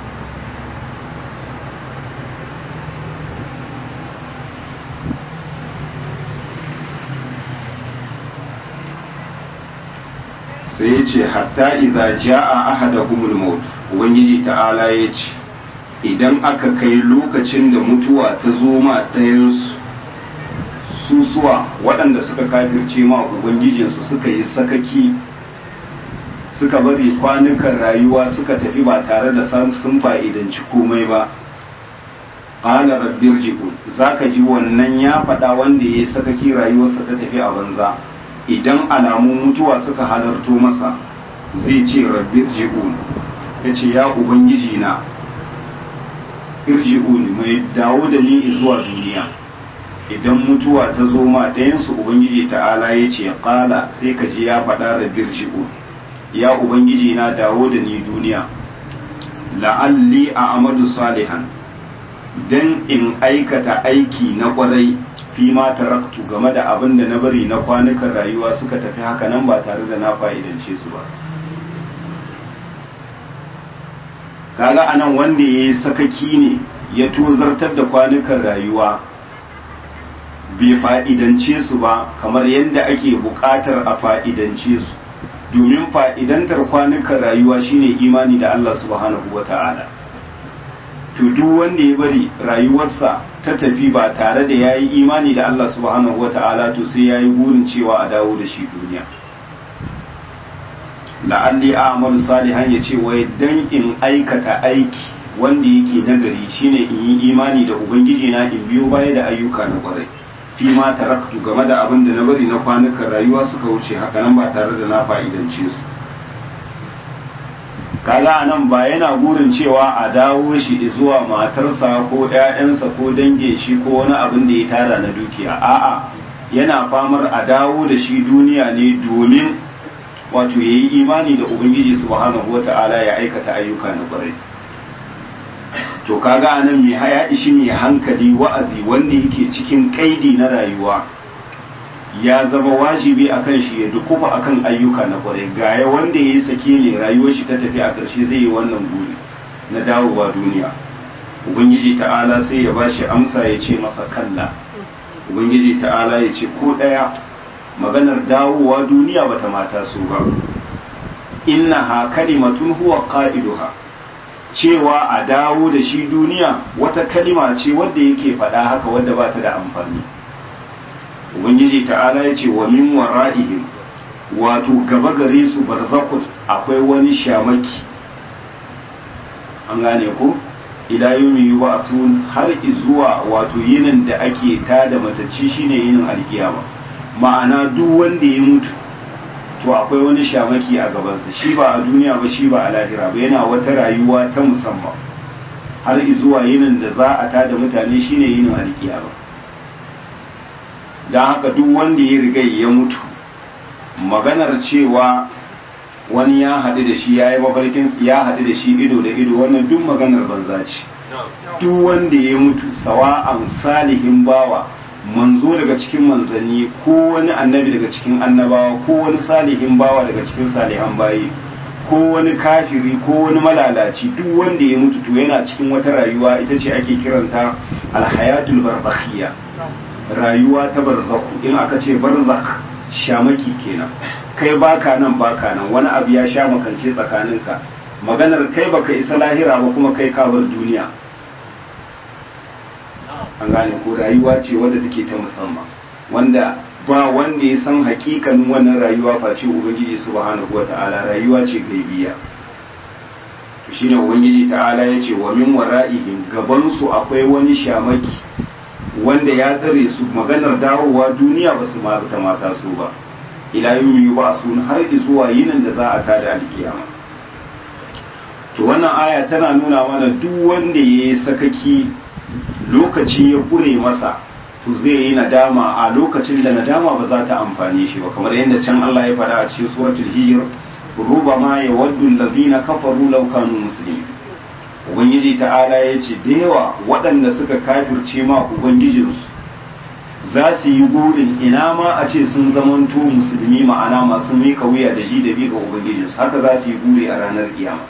sai ya ce hatta idza jaa ahadahumul maut ubangiji ta'ala ya ce idan aka kai lokacin da mutuwa ta zo ma ɗayansu susuwa waɗanda suka kafirce ma ubangijinsu suka yi sakaki suka bari kwanukan rayuwa suka tafi ba tare da sun fa'idanci komai ba ƙala rabbir ji'un za ka ji wannan ya faɗa wanda ya yi sakaki rayuwarsa ta tafi a banza idan alamun mutuwa suka halarto masa zai ce rabbir ji'un ya ce ya ubangiji na irji'un mai dawo da ni zuwa duniya idan mutuwa ta zo ma ɗayansu ubangiji ta'ala ya ce ƙala sai ka ji ya faɗa rabbir ji'un ya ubangiji na dawo da ni duniya la'alli a amadu salihan dan in aikata aiki na kwarai fi ma taraktu game da abin da na bari na kwanukan rayuwa suka tafi haka nan ba tare da na fa'idance su ba kaga anan wanda ya yi sakaki ne ya tozartar da kwanukan rayuwa bai fa'idance su ba kamar yadda ake buƙatar a fa'idance su domin fa'idantar kwanukan rayuwa shine imani da Allah subhanahu wa ta'ala to duk wanda ya bari rayuwarsa ta tafi ba tare da ya yi imani da Allah subhanahu wa ta'ala to sai ya yi burin cewa a dawo da shi duniya la'alli a'malu salihan ya ce wai dan in aikata aiki wanda yake nagari shine in yi imani da ubangiji na in biyo baya da ayyuka na kwarai fi ma taraktu game da abin da na bari na kwanukan rayuwa suka wuce haka nan ba tare da na fa'idance su kaga anan ba yana burin cewa a dawo shi zuwa matarsa ko ƴaƴansa ko dangin shi ko wani abin da ya tara na dukiya a'a yana famar a dawo da shi duniya ne domin wato yayi imani da ubangiji subhanahu wata'ala ya aikata ayyuka na kwarai to kaga anan mai haya ishi mai hankali wa'azi wanda yake cikin kaidi na rayuwa ya zama wajibi akan shi ya dukufa akan ayyuka na kwarai gaya wanda ya yi sake ne rayuwar shi ta tafi a ƙarshe zai yi wannan guri na dawowa duniya ubangiji ta'ala sai ya ba shi amsa ya ce masa kalla ubangiji ta'ala ya ce ko ɗaya maganar dawowa duniya bata mata su ba innaha kalimatun huwa qa'iduha cewa a dawo da shi duniya wata kalima ce wadda yake faɗa haka wadda ba ta da amfani ubangiji ta'ala ya ce wa min wara'ihim wato gaba gare su barzakun akwai wani shamaki an gane ko ila yumi yub'asun har izuwa wato yinin da ake tada matacci shine yinin alkiyama ma'ana duk wanda ya mutu to akwai wani shamaki a gabansa shi ba a duniya ba shi ba a lahira ba yana wata rayuwa ta musamman har izuwa yinin da za a tada mutane shine yinin alkiyama don haka duk wanda ya riga ya mutu maganar cewa wani ya haɗu da shi ya yi mafarkin ya haɗu da shi ido da ido wannan duk maganar banza ce duk wanda ya mutu sawa'an salihin bawa manzo daga cikin manzanni ko wani annabi daga cikin annabawa ko wani salihin bawa daga cikin salihan bayi ko wani kafiri ko wani malalaci duk wanda ya mutu to yana cikin wata rayuwa ita ce ake kiranta alhayatul barzakhiyya rayuwa ta barzaku in aka ce barzak shamaki kenan kai baka nan baka nan wani abu ya sha makance tsakaninka maganar kai baka isa lahira ba kuma kai ka bar duniya an gane ko rayuwa ce wadda take ta musamman wanda ba wanda ya san hakikanin wannan rayuwa face ubangiji subhanahu wata'ala rayuwa ce gaibiya to shine ubangiji ta'ala ya ce wa min wara'ihim gaban su akwai wani shamaki wanda ya tsare su maganar dawowa duniya ba su ta mata su ba ila yumi ba su har zuwa yinin da za a tada alkiyama to wannan aya tana nuna mana duk wanda ya yi sakaki lokaci ya kure masa to zai yi nadama a lokacin da nadama ba za ta amfani shi ba kamar yadda can Allah ya faɗa a cikin suratul hijr rubama yawaddu allazina kafaru law kanu muslimin ubangiji ta'ala ya ce da yawa waɗanda suka kafirce ma ubangijinsu za su yi burin ina ma a ce sun zamanto musulmi ma'ana masu mika wuya da ji da bi ga ubangijinsu haka za su yi buri a ranar kiyama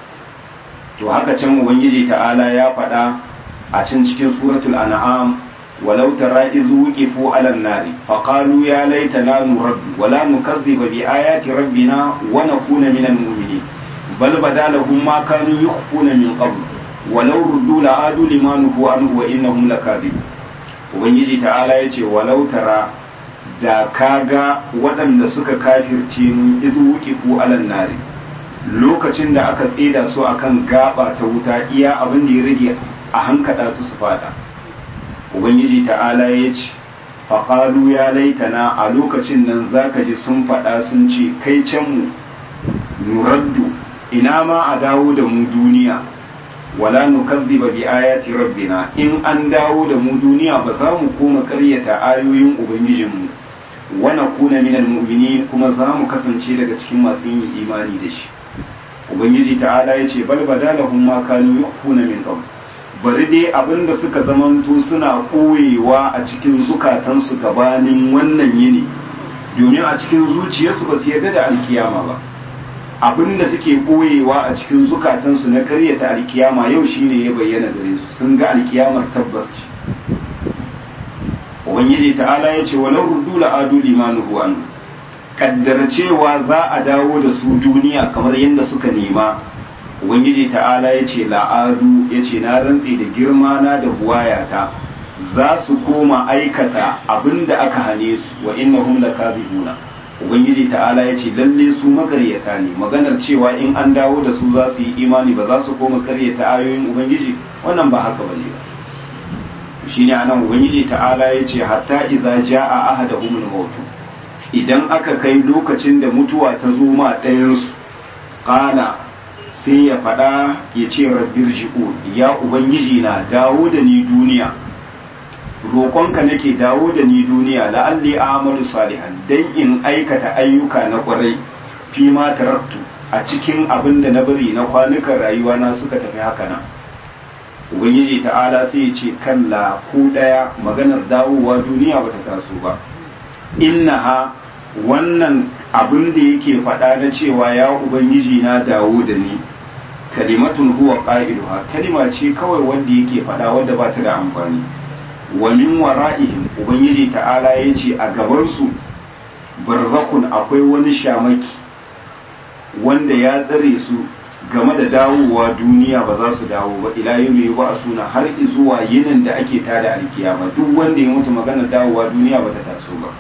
to haka can ubangiji ta'ala ya faɗa a can cikin suratul an'am walau tara iz wuqifu 'ala an-nari faqalu ya laitana nuraddu wala nukazziba bi ayati rabbina wa nakuna minal mu'minin bal bada lahum ma kanu yukhfuna min qabl walau ruddu la adu lima nuhu anhu wa innahum lakadibun ubangiji ta'ala yace walau tara da kaga waɗanda suka kafirce mun idu wuqifu 'ala an-nari lokacin da aka tsida su akan gaba ta wuta iya abin da ya rage a hankada su su fada ubangiji ta'ala ya ce faƙalu ya laitana a lokacin nan zaka ji sun faɗa sun ce kai can mu nuraddu ina ma a dawo da mu duniya wala nukazziba bi ayati rabbina in an dawo da mu duniya ba za mu koma ƙaryata ayoyin ubangijinmu wa nakuna minal mu'minin kuma za mu kasance daga cikin masu yin imani da shi ubangiji ta'ala ya ce bal badalahum ma kanu yukhfuna min qabl bari dai abinda suka zamanto suna koyewa a cikin zukatansu gabanin wannan yini domin a cikin zuciyarsu ba su yarda da alkiyama ba abin da suke ɓoyewa a cikin zukatansu na karyata alkiyama yau shine ya bayyana gare su sun ga alkiyamar tabbas ce ubangiji ta'ala ya ce walau ruddu la'adu limanuhu an kaddara cewa za a dawo da su duniya kamar yadda suka nema ubangiji ta'ala ya ce la'adu ya ce na rantse da girma na da buwayata za su koma aikata abin da aka hane su wa innahum lakazibuna ubangiji ta'ala ya ce lalle su makaryata ne maganar cewa in an dawo da su za su yi imani ba za su koma karyata ayoyin ubangiji wannan ba haka bane ba shine anan ubangiji ta'ala ya ce hatta idza jaa ahaduhum al-maut idan aka kai lokacin da mutuwa ta zo ma ɗayan su qala sai ya faɗa ya ce rabbir ji'un ya ubangiji na dawo da ni duniya roƙonka nake dawo da ni duniya la'alli amalu salihan dan in aikata ayyuka na ƙwarai fi ma taraktu a cikin abin da na bari na kwanukan rayuwa na suka tafi haka nan ubangiji ta'ala sai ya ce kalla ku ɗaya maganar dawowa duniya bata taso ba innaha wannan abin da yake faɗa na cewa ya ubangiji na dawo da ni kalimatun huwa qa'iluha kalima ce kawai wanda yake faɗa wanda ba ta da amfani wa min wara'ihim ubangiji ta'ala ya ce a gabansu barzakun akwai wani shamaki wanda ya tsare su game da dawowa duniya ba za su dawo ba ila yau mai ba suna har zuwa yinin da ake tada alkiyama duk wanda ya mutu magana dawowa duniya ba ta taso ba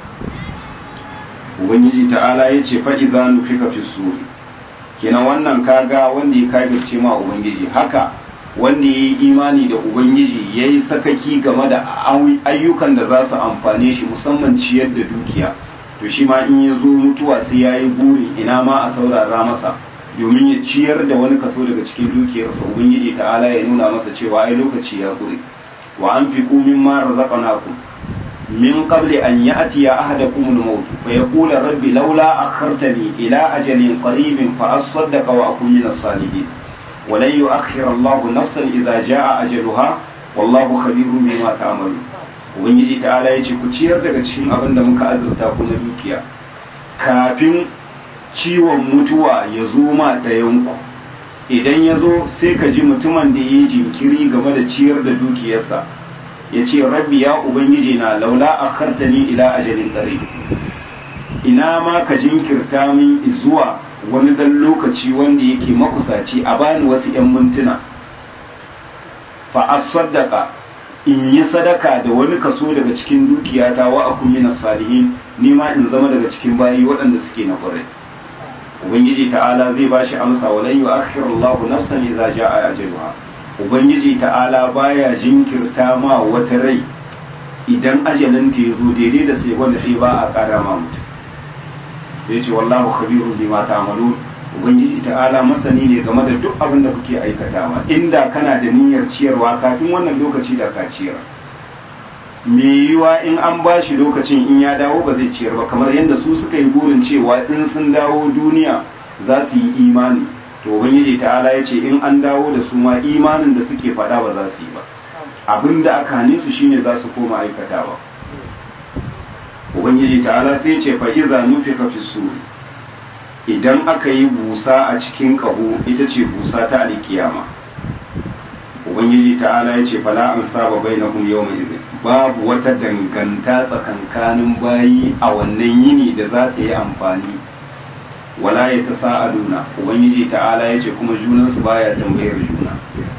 ubangiji ta'ala ya ce fa'iza nufika fi suri kenan wannan kaga wanda ya kafirce ma ubangiji haka wanda ya yi imani da ubangiji ya yi sakaki game da ayyukan da za su amfane shi musamman ciyar da dukiya to shi ma in ya zo mutuwa sai ya yi buri ina ma a saurara masa domin ya ciyar da wani kaso daga cikin dukiyarsa ubangiji ta'ala ya nuna masa cewa ai lokaci ya kure wa an fi kumin ma razaqnakum min qabli an ya'ti ya ahadakum al-maut fa yaqulu rabbi laula akhartani ila ajalin qaribin fa asaddaqa wa akun min as-salihin ولن يؤخر الله نفسا إذا جاء أجلها والله خبير بما تعملون ubangiji ta'ala ya ce ku ciyar daga cikin abin da muka azurta ku na dukiya kafin ciwon mutuwa ya zo ma ɗayanku idan ya zo sai ka ji mutumin da ya yi jinkiri game da ciyar da dukiyarsa ya ce rabbi ya ubangiji na laula a kartani ila ajalin tsare ina ma ka jinkirta min zuwa wani dan lokaci wanda yake makusaci a bani wasu 'yan mintuna fa asaddaka in yi sadaka da wani kaso daga cikin dukiyata wa akun minas salihin ni ma in zama daga cikin bayi waɗanda suke na ƙwarai ubangiji ta'ala zai bashi amsa walan yu'akhiru Allahu nafsan idza jaa ajaluha ubangiji ta'ala baya jinkirta ma wata rai idan ajalin ta yazo daidai da sai wanda sai ba a ƙara ma mutum sai ce wallahu khabirun bima ta'malun ubangiji ta'ala masani ne game da duk abin da kuke aikatawa inda kana da niyyar ciyarwa kafin wannan lokaci da ka ciyar me yiwa in an ba shi lokacin in ya dawo ba zai ciyar ba kamar yadda su suka yi burin cewa in sun dawo duniya za su yi imani to ubangiji ta'ala ya ce in an dawo da su ma imanin da suke faɗa ba za su yi ba abin da aka hane su shine za su koma aikatawa ubangiji ta'ala sai ce fa iza nufika fi suri idan aka yi busa a cikin kaho ita ce busa ta alkiyama ubangiji ta'ala ya ce fala an saba bainahum yawma izin babu wata danganta tsakankanin bayi a wannan yini da za ta yi amfani wala ya ta sa'aduna ubangiji ta'ala ya ce kuma junansu baya tambayar juna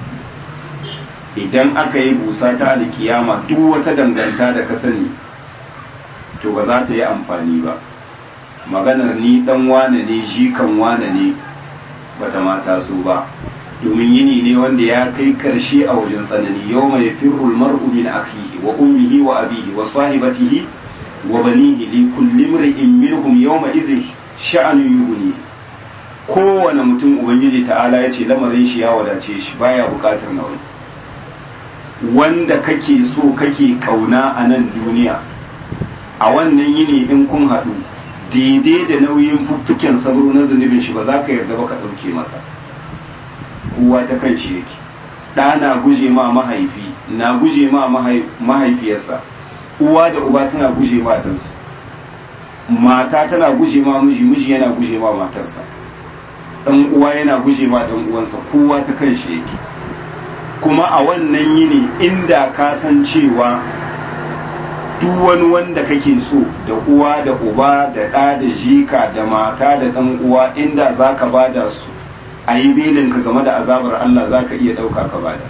idan aka yi busa ta alkiyama duk wata danganta da ka sani to ba za ta yi amfani ba maganar ni dan wane ne jikan wane ne bata mata su ba domin yini ne wanda ya kai karshe a wajen tsanani yau mai firrul mar'u min akhihi wa ummihi wa abihi wa sahibatihi wa banihi li kulli imrin minhum yawma idhin sha'anu yughni kowane mutum ubangiji ta'ala ya ce lamarin shi ya wadace shi baya bukatar na wani wanda kake so kake kauna a nan duniya a wannan yini in kun haɗu daidai da nauyin fuffuken sabro na zunubin shi ba za ka yarda ba ka ɗauke masa kowa ta kan shi yake ɗa na guje ma mahaifi na guje ma mahaifiyarsa uwa da uba suna guje ma ɗansu mata tana guje ma miji miji yana guje ma matarsa dan uwa yana guje ma dan uwansa kowa ta kan shi yake kuma a wannan yini inda ka san cewa duk wani wanda kake so da uwa da uba da ɗa da jika da mata da ɗan uwa inda za ka bada su a yi belinka game da azabar Allah za ka iya ɗauka ka bada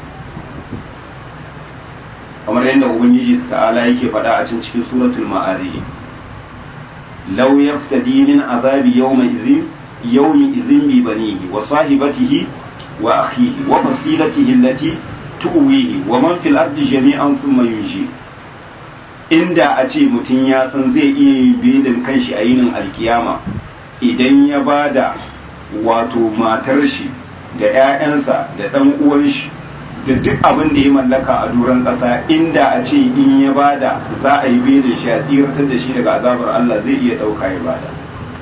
kamar yadda ubangiji ta'ala yake faɗa a cikin cikin suratul ma'ari law yaftadi min azabi yawma idhin yawmi idhin bi banihi wa sahibatihi wa akhihi wa fasilatihi allati tuwihi wa man fil ardi jami'an thumma yunji inda a ce mutum ya san zai iya yin bidin kanshi a yinin alkiyama idan ya bada wato matar shi da 'ya'yansa da ɗan uwan shi da duk abin da ya mallaka a duran ƙasa inda a ce in ya bada za a yi bidin shi a tsiratar da shi daga azabar Allah zai iya ɗauka ya bada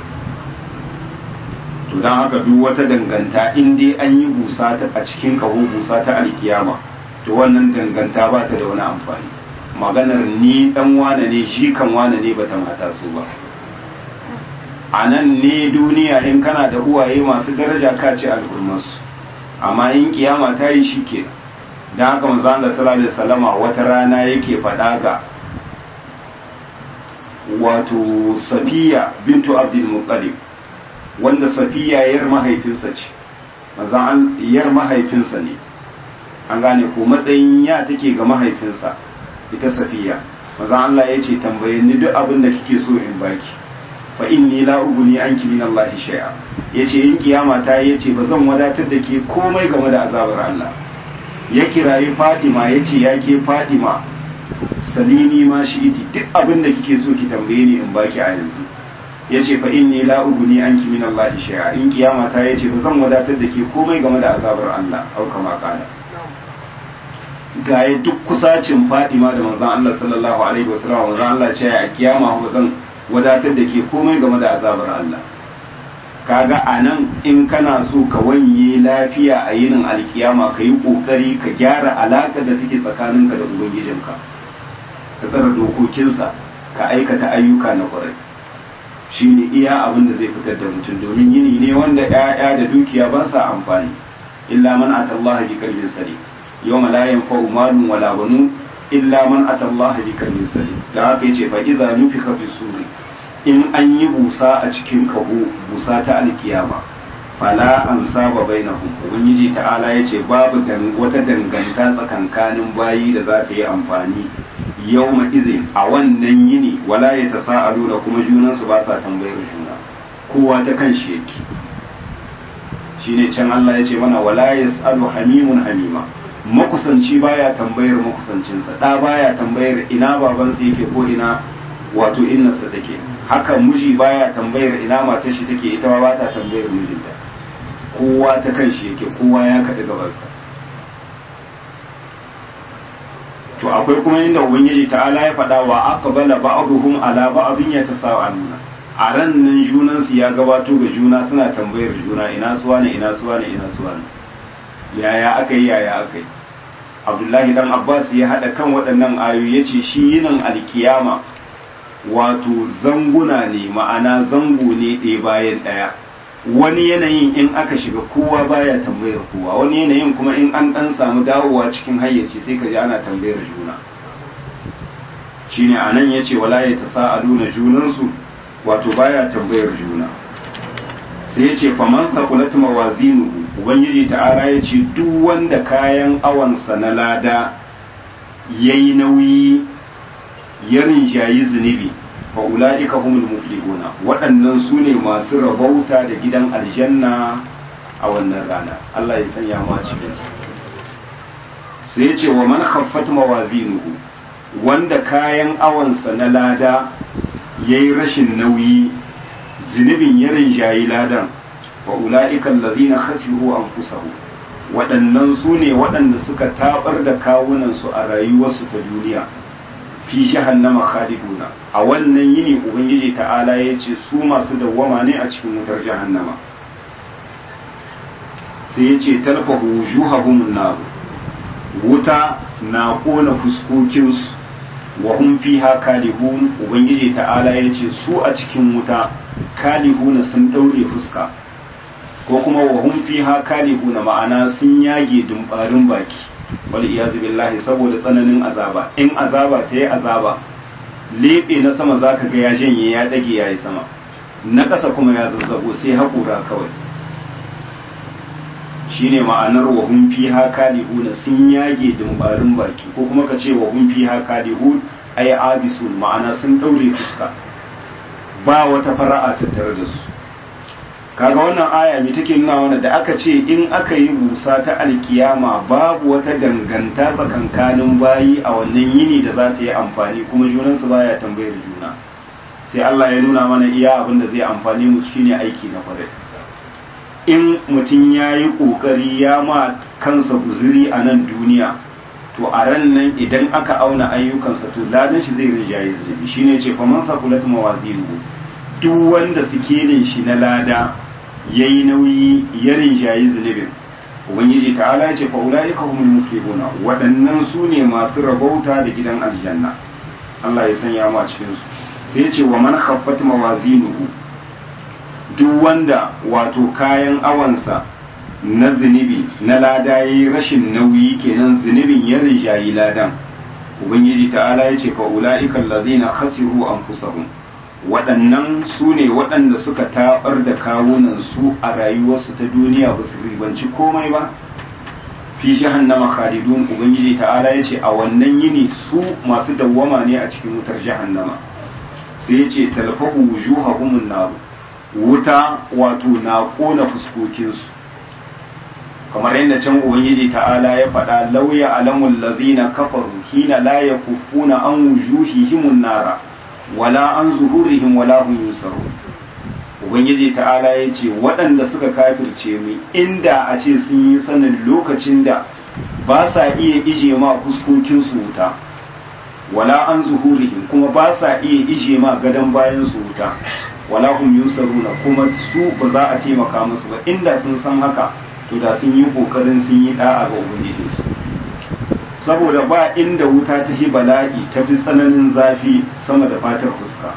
to don haka duk wata danganta in dai an yi busa ta a cikin kaho busa ta alkiyama to wannan danganta ba ta da wani amfani maganar ni dan wane ne shi kan wane ne bata mata su ba a nan ne duniya in kana da uwaye masu daraja ka ce al'ummarsu amma in kiyama ta yi shi ke don haka manzo Allah sallallahu alaihi wasallama wata rana yake faɗa ga wato Safiya bintu Abdul Muttalib wanda Safiya yar mahaifinsa ce manzo yar mahaifinsa ne an gane ko matsayin ya take ga mahaifinsa ita safiya maza Allah ya ce tambaye ni duk abin da kike so in baki fa inni la uguni anki min Allah shay'a yace in kiyama ta yace ba zan wadatar da ke komai game da azabar Allah ya kirayi Fatima yace ya ke Fatima salini ma shi iti duk abin da kike so ki tambaye ni in baki a yanzu yace fa inni la uguni anki min Allah shay'a in kiyama ta yace ba zan wadatar da ke komai game da azabar Allah au kama kana gaye duk kusacin fadima da manzon Allah sallallahu alaihi wasallam manzon Allah ce a kiyama ba zan wadatar da ke komai game da azabar Allah kaga anan in kana so ka wanye lafiya a yinin alkiyama ka yi kokari ka gyara alaƙar da take tsakaninka da ubangijinka ka tsara dokokinsa ka aikata ayyuka na kwarai shine iya abin da zai fitar da mutum domin yini ne wanda 'ya'ya da dukiya ba sa amfani illa man atallaha bi qalbin salim yawma la yanfa'u malun wala banun illa man atallaha bi qalbin salim da haka yace fa idza nufika fi suri in an yi busa a cikin kaho busa ta alkiyama fala an saba bainahum ubangiji ta'ala yace babu wata danganta tsakankanin bayi da za ta yi amfani yawma izin a wannan yini wala ya tasa'alu da kuma junansu ba sa tambayar juna kowa ta kan shi yake shine can Allah ya ce mana wala yas'alu hamimun hamima makusanci baya tambayar makusancinsa da baya tambayar ina babansa yake ko ina wato innarsa take haka miji baya tambayar ina matar shi take ita ba ta tambayar mijinta kowa ta kan shi yake kowa ya kaɗi gabansa to akwai kuma inda ubangiji ta'ala ya faɗa wa aqbala ba'dhum ala ba'dhin yatasaaluna a ran nan junan su ya gabato ga juna suna tambayar juna ina suwa ne ina suwa ne ina suwa ne yaya akai yaya akai Abdullahi dan Abbas ya hada kan waɗannan ayoyi yace shi yinin alkiyama wato zanguna ne ma'ana zango ne ɗaya bayan ɗaya wani yanayin in aka shiga kowa baya tambayar kowa wani yanayin kuma in an dan samu dawowa cikin hayyaci sai ka ji ana tambayar juna shine anan yace wala ya tasaaluna junansu wato baya tambayar juna sai yace faman thaqulat mawazinuhu ubangiji ta'ala yace duk wanda kayan awansa na lada yayi nauyi ya rinjayi zunubi fa ula'ika humul muflihuna waɗannan su ne masu rabauta da gidan aljanna a wannan rana Allah ya sanya mu a cikin sai ya ce wa man khaffat mawazinuhu wanda kayan awansa na lada yayi rashin nauyi zunubin ya rinjayi ladan wa ula'ika allazina khasiru anfusahum waɗannan su ne waɗanda suka tabar da kawunansu a rayuwarsu ta duniya fi jahannama khaliduna a wannan yini ubangiji ta'ala ya ce su masu dawwama ne a cikin wutar jahannama sai ya ce talfahu wujuhahum nar wuta na kona fuskokinsu wa hum fiha kalihun ubangiji ta'ala ya ce su a cikin wuta kalihuna sun daure fuska ko kuma wa hum fiha kalihuna ma'ana sun yage dumbarin baki wal iyazu billahi saboda tsananin azaba in azaba ta yi azaba lebe na sama zaka ga ya janye ya dage yayi sama na ƙasa kuma ya zazzago sai haƙura kawai shine ma'anar wa hum fiha kalihuna sun yage dumbarin baki ko kuma ka ce wa hum fiha kalihun ay abisun ma'ana sun daure fuska ba wata fara'a tattare da su kaga wannan aya me take nuna wannan da aka ce in aka yi busa ta alkiyama babu wata danganta tsakankanin bayi a wannan yini da za ta yi amfani kuma junansu baya tambayar juna sai Allah ya nuna mana iya abin da zai amfani mu shine aiki na kwarai in mutum ya yi ƙoƙari ya ma kansa guziri a nan duniya to a ran nan idan aka auna ayyukansa to ladan shi zai rinjaye zunubi shine ce faman sakulat mawazinu duk wanda sikelin shi na lada yayi nauyi ya rinjaye zunubin ubangiji ta'ala ya ce fa ulaika humul muflihuna waɗannan su ne masu rabauta da gidan aljanna Allah ya sanya mu a cikin su sai ya ce wa man khaffat mawazinuhu duk wanda wato kayan awansa na zunubi na lada yayi rashin nauyi kenan zunubin ya rinjayi ladan ubangiji ta'ala ya ce fa ulaika allazina khasiru anfusahum waɗannan su ne waɗanda suka taɓar da kawunan su a rayuwarsu ta duniya ba su ribanci komai ba fi jahannama khalidun ubangiji ta'ala ya ce a wannan yini su masu dawwama ne a cikin wutar jahannama sai ya ce talfahu wujuhahum nar wuta wato na kona fuskokinsu kamar yadda can ubangiji ta'ala ya faɗa lauya alamul lazina kafaru hina la yakuffuna an wujuhihim nara wala an zuhurihim wala hum yusarun ubangiji ta'ala ya ce waɗanda suka kafirce mu inda a ce sun yi sanin lokacin da ba sa iya ije ma fuskokin su wuta wala an zuhurihim kuma ba sa iya ije ma gadon bayan su wuta wala hum yusaruna kuma su ba za a taimaka musu ba inda sun san haka to da sun yi kokarin sun yi da'a ga ubangijinsu saboda ba inda wuta ta hi bala'i ta fi tsananin zafi sama da fatar fuska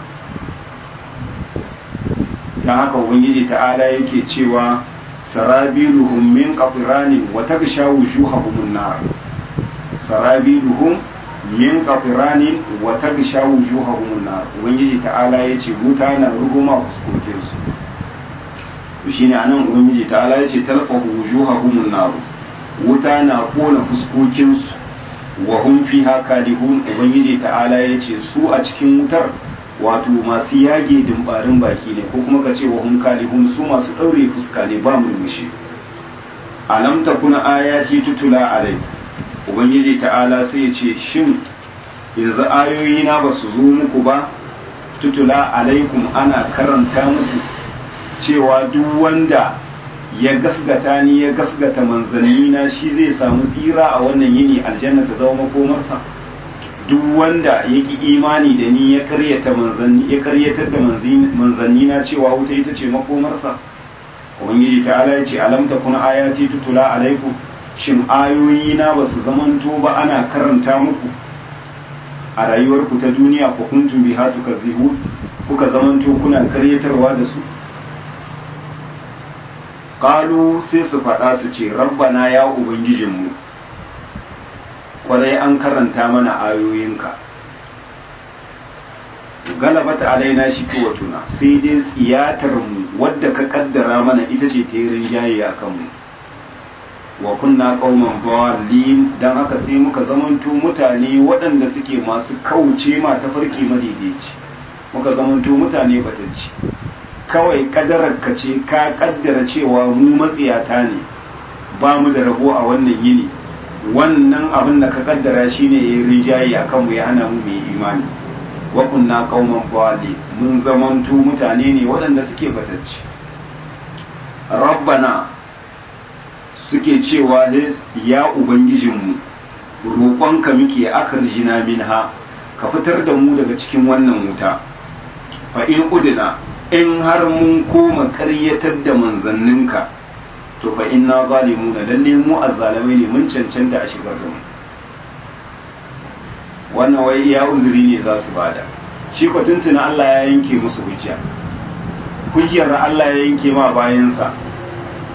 don haka ubangiji ta'ala yake cewa sarabiluhum min qafiranin wa tagsha wujuhahum nar sarabiluhum min qafiranin wa tagsha wujuhahum nar ubangiji ta'ala yace wuta na ruguma fuskokin su shine anan ubangiji ta'ala yace talfahu wujuhahum nar wuta na kona fuskokin su wa hum fiha kalihun ubangiji ta'ala yace su a cikin wutar wato masu yage dimbarin baki ne ko kuma ka ce wa hum kalihun su masu daure fuska ne ba murmushi alam takuna ayati tutula alai ubangiji ta'ala sai ya ce shin yanzu ayoyi na ba su zo muku ba tutula alaikum ana karanta muku cewa duk wanda ya gasgata ni ya gasgata manzanni na shi zai samu tsira a wannan yini aljanna ta zama makomarsa duk wanda ya ki imani da ni ya karyata manzanni ya karyatar da manzanni na cewa wuta ita ce makomarsa ubangiji ta'ala ya ce alam takun ayati tutula alaikum shin ayoyi na ba su zamanto ba ana karanta muku a rayuwarku ta duniya ku kuntum biha tukazzibu kuka zamanto kuna karyatarwa da su qalu sai su faɗa su ce rabbana ya ubangijinmu kwarai an karanta mana ayoyinka galabata alaina shi tuna sai dai tsiyatar mu wadda ka kaddara mana ita ce ta yi rinjaye a kanmu wa kunna qauman dhalin dan haka sai muka zamanto mutane waɗanda suke masu kauce ma tafarki madaidaici muka zamanto mutane batacci kawai kadarar ka ce ka kaddara cewa mu matsiyata ne ba mu da rabo a wannan yini wannan abin da ka kaddara shine ya rinjaye a kanmu ya hana mu mai imani wa kunna qauman dhalin mun zamanto mutane ne waɗanda suke batacci rabbana suke cewa ya ubangijinmu roƙonka muke akar jina minha ka fitar da mu daga cikin wannan wuta fa in udina in har mun koma ƙaryatar da manzanninka to fa inna zalimuna lalle mu azzalamai ne mun cancanta a shigar da mu wannan wai iya uzuri ne za su bada shi ko tuntuna Allah ya yanke musu hujja hujjar Allah ya yanke ma bayansa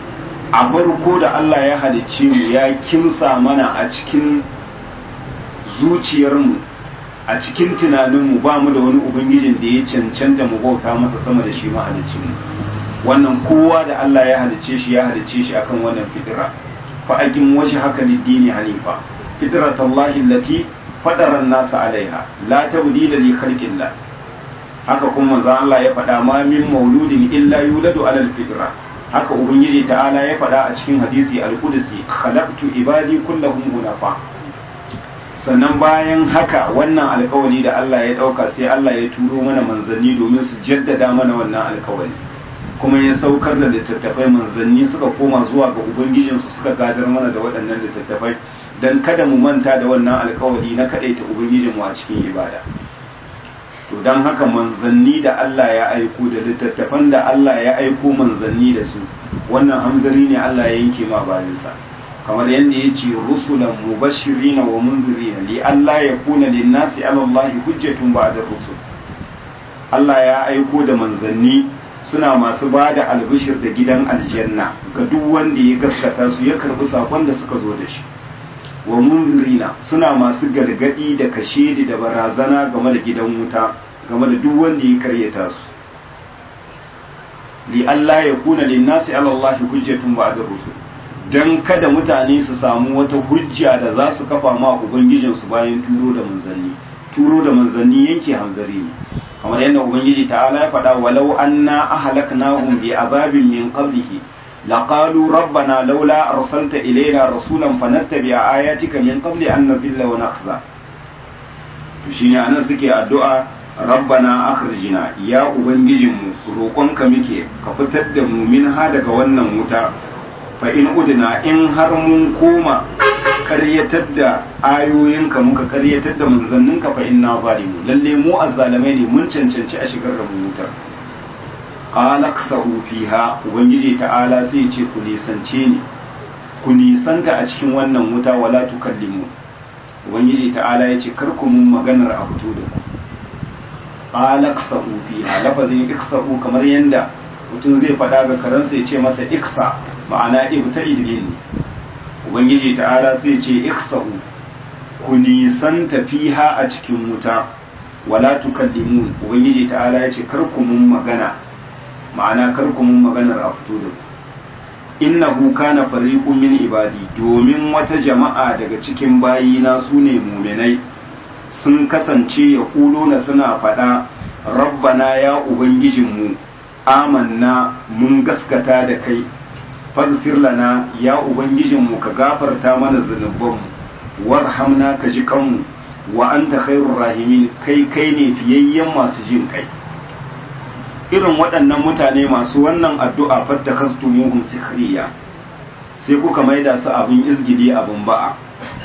a farko da Allah ya halicce mu ya kimsa mana a cikin zuciyarmu a cikin tunaninmu ba mu da wani ubangijin da ya cancanta mu bauta masa sama da shi mahalicci mu wannan kowa da Allah ya halicce shi ya halicce shi akan wannan fitira fa aqim wajhaka lid-dini hanifa fitratallahi allati fatara an-nasa alaiha la tabdila li khalqillah haka kuma manzo Allah ya faɗa ma min mauludin illa yuladu ala al-fitra haka ubangiji ta'ala ya faɗa a cikin hadisi al-qudsi khalaqtu ibadi kullahum hunafa sannan bayan haka wannan alkawari da Allah ya ɗauka sai Allah ya turo mana manzanni domin su jaddada mana wannan alkawari kuma ya saukar da littattafai manzanni suka koma zuwa ga ubangijinsu suka gadar mana da waɗannan littattafai don kada mu manta da wannan alkawari na kaɗaita ubangijinmu a cikin ibada to don haka manzanni da Allah ya aiko da littattafan da Allah ya aiko manzanni da su wannan hamzari ne Allah ya yanke ma bayansa kamar yadda ya ce rusulan mubashirina wa munzirina li Allah ya kuna linnasi ala Allah hujjatun ba'da rusul Allah ya aiko da manzanni suna masu ba da albishir da gidan aljanna ga duk wanda ya gaskata su ya karbi sakon da suka zo da shi wa munzirina suna masu gargadi da kashedi da barazana game da gidan wuta game da duk wanda ya karyata su li Allah ya kuna linnasi ala Allah hujjatun ba'da rusul dan kada mutane su samu wata hujja da za su kafa ma ubangijinsu bayan turo da manzanni turo da manzanni yanke hanzari ne kamar yadda ubangiji ta'ala ya faɗa walau anna ahlaknahum bi azabin min qablihi laqalu rabbana laula arsalta ilayna rasulan fanattabi'a ayatika min qabli an nadhilla wa nakhza to shine anan suke addu'a rabbana akhrijna ya ubangijinmu roƙonka muke ka fitar da mu minha daga wannan wuta fa in udna in har mun koma karyatar da ayoyinka muka karyatar da manzanninka fa inna zalimu lalle mu azzalamai ne mun cancanci a shigar da mu wutar qala ksahu fiha ubangiji ta'ala sai ce ku nisance ni ku nisanta a cikin wannan wuta wala tukallimu ubangiji ta'ala ya ce kar ku mun maganar a fito da ku qala ksahu fiha lafazin iksahu kamar yanda mutum zai faɗa ga karansa ya ce masa iksa ma'ana ibta'id minni ubangiji ta'ala sai ce iksahu ku nisan tafiha a cikin wuta wala tukallimun ubangiji ta'ala ya ce kar ku mun magana ma'ana kar ku mun maganar a fito da ku innahu kana fariqun min ibadi domin wata jama'a daga cikin bayina su ne muminai sun kasance ya na suna faɗa rabbana ya ubangijinmu amanna mun gaskata da kai faghfir lana ya ubangijinmu ka gafarta mana zunubanmu warhamna ka ji kanmu wa anta khairur rahimin kai kai ne fiyayyen masu jin kai irin waɗannan mutane masu wannan addu'a fattakastumuhum sikhriya sai kuka maida su abin izgili abin ba'a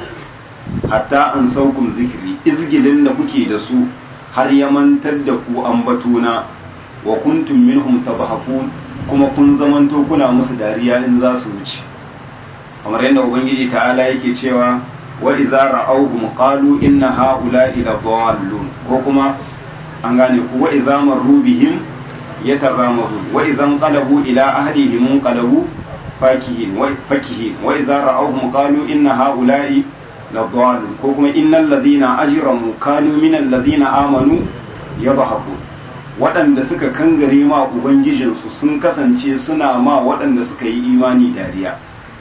hatta an saukum zikiri izgilin da kuke da su har ya mantar da ku ambatuna wa kuntum minhum tabahakun kuma kun zamanto kuna musu dariya in za su wuce kamar yadda ubangiji ta'ala yake cewa wa idza ra'awhum qalu inna ha'ula'i ladallun ko kuma an gane ku wa idza marru bihim yataghamazu wa idza qalabu ila ahlihim qalabu fakihin wa fakihin wa idza ra'awhum qalu inna ha'ula'i ladallun ko kuma innal ladina ajramu kanu minal ladina amanu yadhakun waɗanda suka kangare ma ubangijinsu sun kasance suna ma waɗanda suka yi imani dariya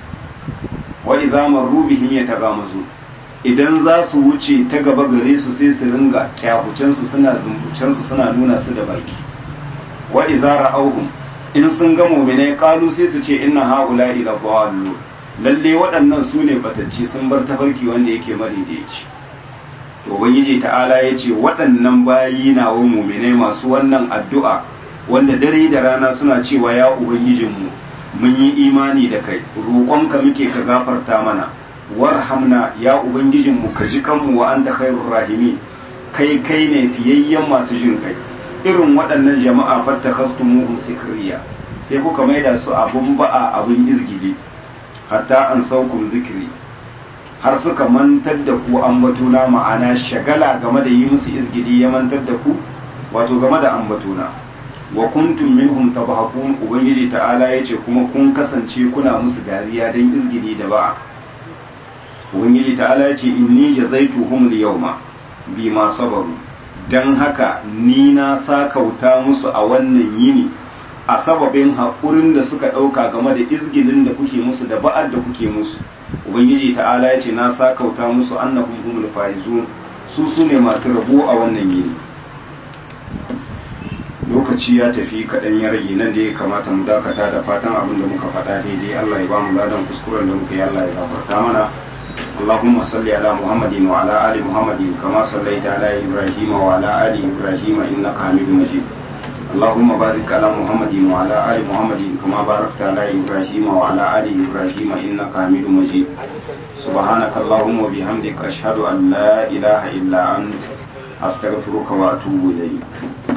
wa idza marru bihim yatagamazu idan za su wuce ta gaba gare su sai su ringa kyafucen su suna zumbucen su suna nuna su da baki wa idza ra'awhum in sun ga mu'minai qalu sai su ce inna haula'i la dhallu lalle waɗannan su ne batacci sun bar tafarki wanda yake madaidaici to ubangiji ta'ala ya ce waɗannan bayi na wa muminai masu wannan addu'a wanda dare da rana suna cewa ya ubangijinmu mun yi imani da kai roƙonka muke ka gafarta mana warhamna ya ubangijinmu ka ji kanmu wa anta khairur rahimi kai kai ne fiyayyen masu jin kai irin waɗannan jama'a fattakhastumuhum sikriya sai kuka maida su abun ba'a abun izgili hatta an saukum zikri har suka mantar da ku ambatuna ma'ana shagala game da yi musu izgili ya mantar da ku wato game da ambatuna wa kuntum minhum tabhaqun ubangiji ta'ala yace kuma kun kasance kuna musu dariya dan izgili da ba ubangiji ta'ala yace inni jazaituhum al-yawma bima sabaru dan haka ni na sakauta musu a wannan yini a sababin haƙurin da suka ɗauka game da izgilin da kuke musu da ba'ad da kuke musu ubangiji ta'ala yace na sakauta musu annahum humul faizun su su ne masu rabo a wannan yini lokaci ya tafi kaɗan ya rage nan da ya kamata mu dakata da fatan abin da muka faɗa daidai Allah ya ba mu ladan kuskuren da muka yi Allah ya gafarta mana اللهم صل على محمد وعلى آل محمد كما صليت على إبراهيم وعلى آل إبراهيم إنك حميد مجيد اللهم بارك على محمد وعلى آل محمد كما باركت على إبراهيم وعلى آل إبراهيم إنك حميد مجيد سبحانك اللهم وبحمدك أشهد أن لا إله إلا أنت أستغفرك وأتوب إليك